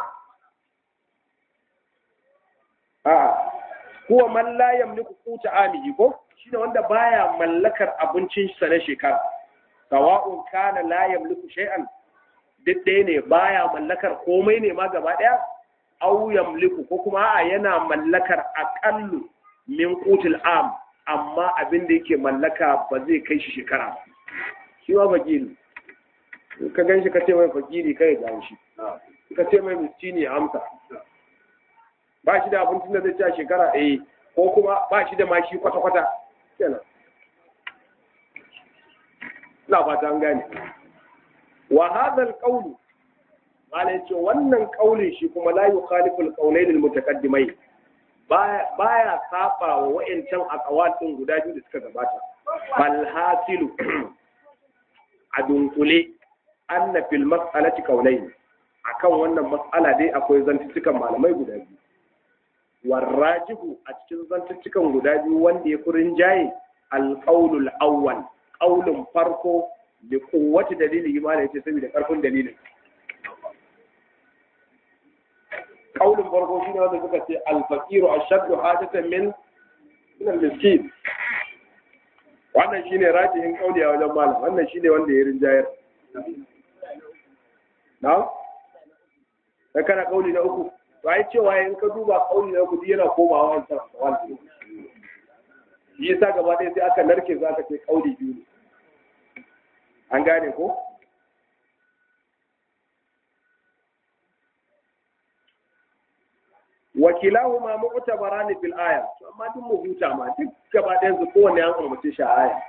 a huwa man la yamliku quta amihi ko shine wanda baya mallakar abincin sa na shekara sawa'un kana la yamliku shay'an duk ɗaya ne baya mallakar komai ne ma gaba ɗaya aw yamliku ko kuma a yana mallakar aqallu min qutil am amma abin da yake mallaka ba zai kai shi shekara shi ma fakiri ka gan shi ka ce mai fakiri kai ga shi ka ce mai miskini ya amsa ba shi da abincin da zai ci a shekara eh ko kuma ba shi da ma shi kwata-kwata kenan na fata an gane wa hadha alqawlu malai ce wannan kaulin shi kuma la yukhalifu alqawlayn almutaqaddimai baya saba wa wa'ancan aqwal din guda biyu da suka gabata bal hasilu a dunkule anna fil mas'alati qawlayn akan wannan mas'ala dai akwai zantuttukan malamai guda biyu warrajihu a cikin zantuttukan guda biyu wanda ya furin jaye alqaulul awwal qaulun farko da kowace dalili imani yace saboda karfin dalilin qaulun farko shine wanda suka ce al-faqiru ashaddu hajatan min min al-miskin wannan shine rajihin kauli a wajen malam wannan shine wanda ya rinjayar na da kana kauli na uku to ai cewa in ka duba kauli na uku yana komawa wancan wannan shi yasa gaba ɗaya sai aka narke za ka ce kauli biyu ne an gane ko wakilahuma mu'tabarani fil aya to amma duk mu huta ma duk gaba ɗayan su kowanne an umarci shi a aya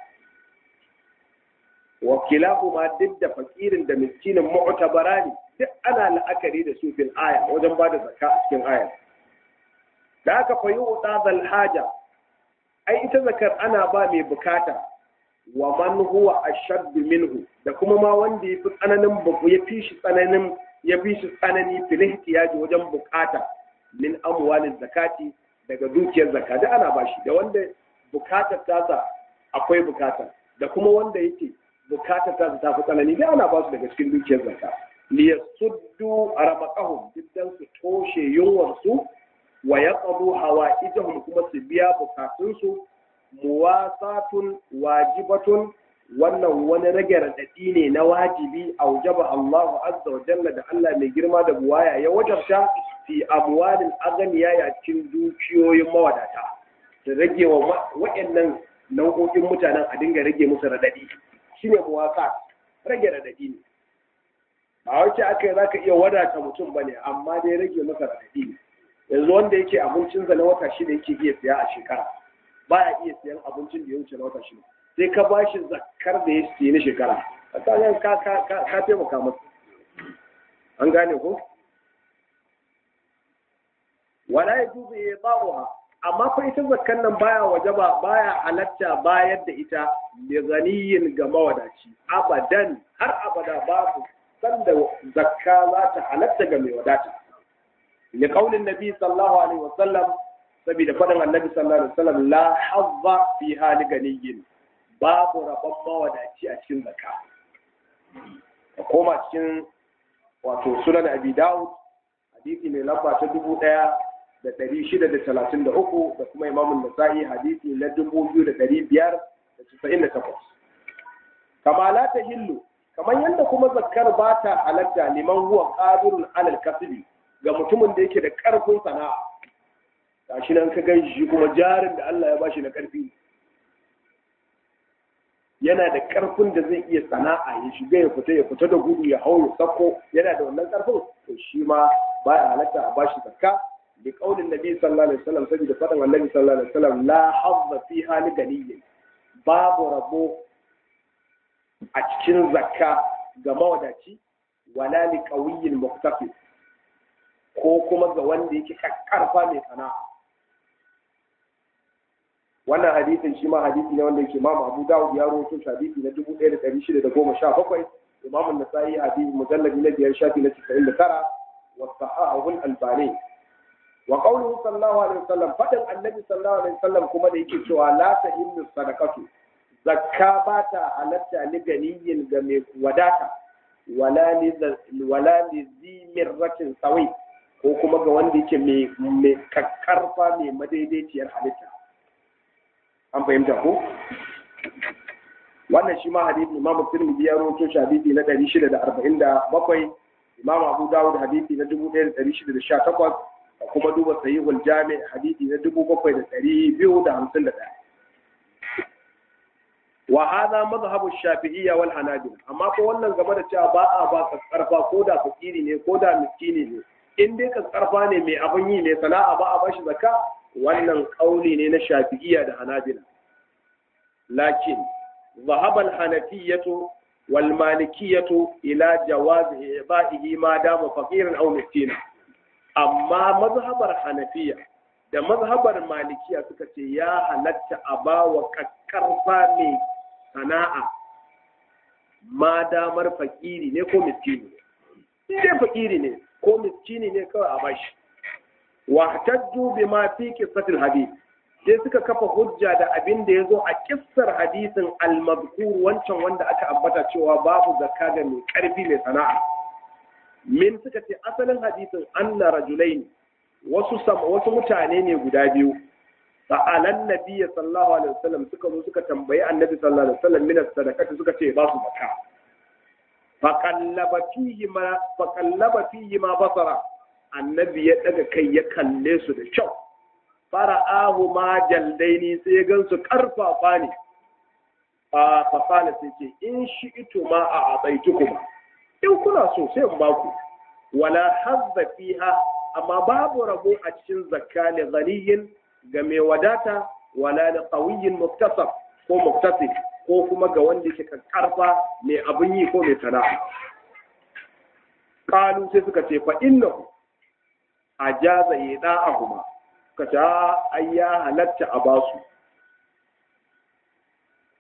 wakilahuma duk da fakirin da miskinin mu'tabarani duk ana la'akari da su fil aya wajen ba da zakka a cikin aya da aka fa yu'ta zal haja ai ita zakar ana ba mai bukata wa man huwa ashadd minhu da kuma ma wanda yafi tsananin babu ya fi shi tsananin ya fi shi tsanani fil ihtiyaji wajen bukata min amwalin zakati daga dukiyar zakka da ana bashi da wanda bukatar tasa akwai bukata da kuma wanda yake bukatar tasa ta fi tsanani da ana basu daga cikin dukiyar zakka li yasuddu ramaqahum diddan su toshe yunwar su wa yaqdu hawaijahum kuma su biya bukatun su muwasatun wajibatun wannan wani rage raɗaɗi ne na wajibi a wajaba Allahu azza wa jalla da Allah mai girma da buwaya ya wajabta fi amwalin aganiya ya cikin dukiyoyin mawadata da rage wa waɗannan nau'o'in mutanen a dinga rage musu raɗaɗi shine muwasa rage raɗaɗi ne ba wace aka yi zaka iya wadata mutum bane amma dai rage masa raɗaɗi ne yanzu wanda yake abincinsa na wata shida yake iya siya a shekara baya iya siyan abincin da ya wuce na wata shida sai ka ba shi zakar da ya siye na shekara a tsanin ka ka taimaka masa an gane ko wala ya juzu ya ba'uha amma fa ita zakkan nan baya wajaba baya halatta bayar da ita li ganiyin ga mawadaci abadan har abada babu sanda zakka za ta halatta ga mai wadata li qaulin nabi sallallahu alaihi wasallam saboda faɗin annabi sallallahu alaihi wasallam la hazza fi hali ganiyin babu rabon mawadaci a cikin zakka ka koma cikin wato sunan abi dawud hadisi mai lamba ta dubu ɗaya da ɗari shida da talatin da uku da kuma imamun nasa'i hadisi na dubu biyu da ɗari biyar da casa'in da takwas kama la ta hillu kamar yadda kuma zakkar ba ta halatta liman huwa qadirun alal kasbi ga mutumin da yake da ƙarfin sana'a gashi nan ka gan shi kuma jarin da Allah ya bashi na ƙarfi yana da ƙarfin da zai iya sana'a ya shiga ya fita ya fita da gudu ya hau ya sako yana da wannan ƙarfin to shi ma baya halatta a bashi zakka bi qaulin nabi sallallahu alaihi wasallam saboda faɗin annabi sallallahu alaihi wasallam la hazza fi hali ganiyyin babu rabo a cikin zakka ga mawadaci wala li qawiyyin muqtafi ko kuma ga wanda yake karfa mai sana'a wannan hadisin shi ma hadisi ne wanda yake Imam Abu Dawud ya rawaito shi hadisi na 1617 Imam An-Nasa'i hadisi mujallad na biyar shafi na 99 wa sahahu al-Albani wa qawluhu sallallahu alaihi wasallam fadan annabi sallallahu alaihi wasallam kuma da yake cewa la tahillu sadaqatu zakka ba ta halatta ni ganiyin ga mai wadata wala li wala li zimirratin sawi ko kuma ga wanda yake mai mai kakkarfa mai madaidaiciyar halitta an fahimta ko wannan shi ma hadisi imamu tirmidhi ya rawaito shi hadisi na 647 imamu abu dawud hadisi na 1618 da kuma duba sahihul jami hadisi na 7251 wa hadha madhhabu shafi'iyya wal hanabila amma ko wannan game da cewa ba a ba karfa ko da fakiri ne ko da miskini ne in dai karfa ne mai abin yi mai sana'a ba a bashi zakka wannan kauli ne na shafi'iyya da hanabila lakin ذهب الحنفية والمالكية إلى جواز إعطائه ما دام فقيرا أو مسكينا أما مذهب الحنفية da mazhabar malikiya suka ce ya halatta a ba wa kakkarfa mai sana'a ma damar fakiri ne ko miskini ne sai fakiri ne ko miskini ne kawai a bashi wa tajju bima fi qissatil hadith sai suka kafa hujja da abin da ya zo a kissar hadisin al-mazkur wancan wanda aka ambata cewa babu zakka ga mai karfi mai sana'a min suka ce asalin hadisin anna rajulaini wasu wasu mutane ne guda biyu sa'alan nabiyyi sallallahu alaihi wasallam suka zo suka tambayi annabi sallallahu alaihi wasallam min sadaqati suka ce ba su zakka faqallaba fihi ma faqallaba fihi ma basara annabi ya daga kai ya kalle su da kyau fara'ahu ma jaldaini sai ya gansu karfafa ne a fasala sai ce in shi ito ma a abaitu kuma in kuna so sai in baku wala hazza fiha amma babu rabo a cikin zakka li ghaniyin ga mai wadata wala li qawiyyin muktasab ko muktasib ko kuma ga wanda yake karfa mai abin yi ko mai sana'a qalu sai suka ce fa innahu ajaza yada'ahuma ka ta ai ya halatta a basu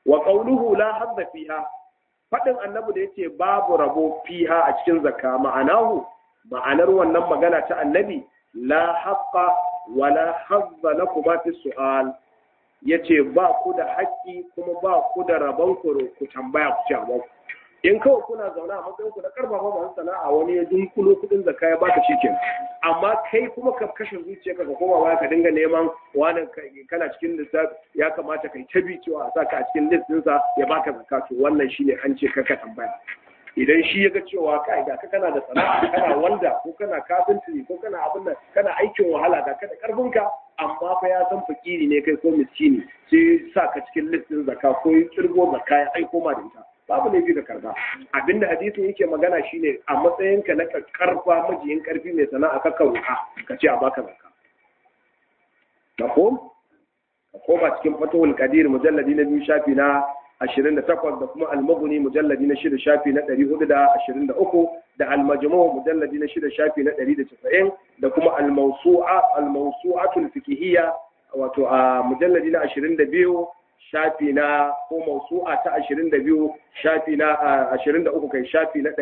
wa qawluhu la hadda fiha fadin annabi da yace babu rabo fiha a cikin zakka ma'anahu ma'anar wannan magana ta annabi la haqqa wa la hadda lakum fi su'al yace ba ku da haƙƙi kuma ba ku da rabon ku ku tambaya ku ci a in kawai kuna zaune a matsayin ku na karfafa masu sana'a wani ya dunkulo kudin zakka ya baka shikin amma kai kuma ka kashe zuciyarka ka koma baya ka dinga neman wani kana cikin lissafi ya kamata kai ta bi cewa a saka a cikin list ɗinsa ya baka zakka to wannan shine an ce ka tambaya idan shi ya ga cewa kai ga kana da sana'a kana wanda ko kana kafinci ko kana abin nan kana aikin wahala ga kada karfinka amma fa ya san fakiri ne kai ko miskini sai sa ka cikin list ɗin zakka ko yi kirgo zakka ya aiko ma da ita babu laifi da karba abinda hadisin yake magana shine a matsayinka na karfa majiyin karfi mai sana'a ka kauka ka ce a baka zakka mafhum ka koma cikin fatawul qadir mujalladi na biyu shafi na 28 da kuma al-mughni mujalladi na 6 shafi na 423 da al-majmu' mujalladi na 6 shafi na 190 da kuma al-mawsu'a al-mawsu'atul fiqhiyya wato a mujalladi na 22 shafi na ko mausu'a ta 22 shafi na 23 kai shafi na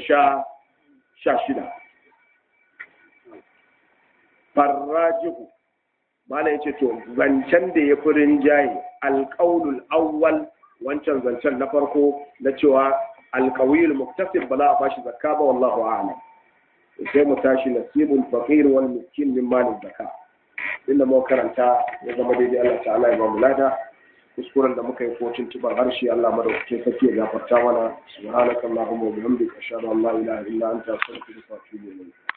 316 farrajihu mala yace to zancen da ya fi rinjaye alƙaulul awwal wancan zancen na farko na cewa alƙawil muktasib ba za a bashi zakka ba wallahu a'lam sai mu tashi nasibul faqir wal miskin min malin zakka inda mu karanta ya zama daidai Allah ta'ala ya ba mu lada kuskuren da muka yi ko tuntuban harshe Allah madaukakin sarki ya gafarta mana subhanakallahumma wa bihamdika ashhadu an la ilaha illa anta astaghfiruka wa atubu ilayk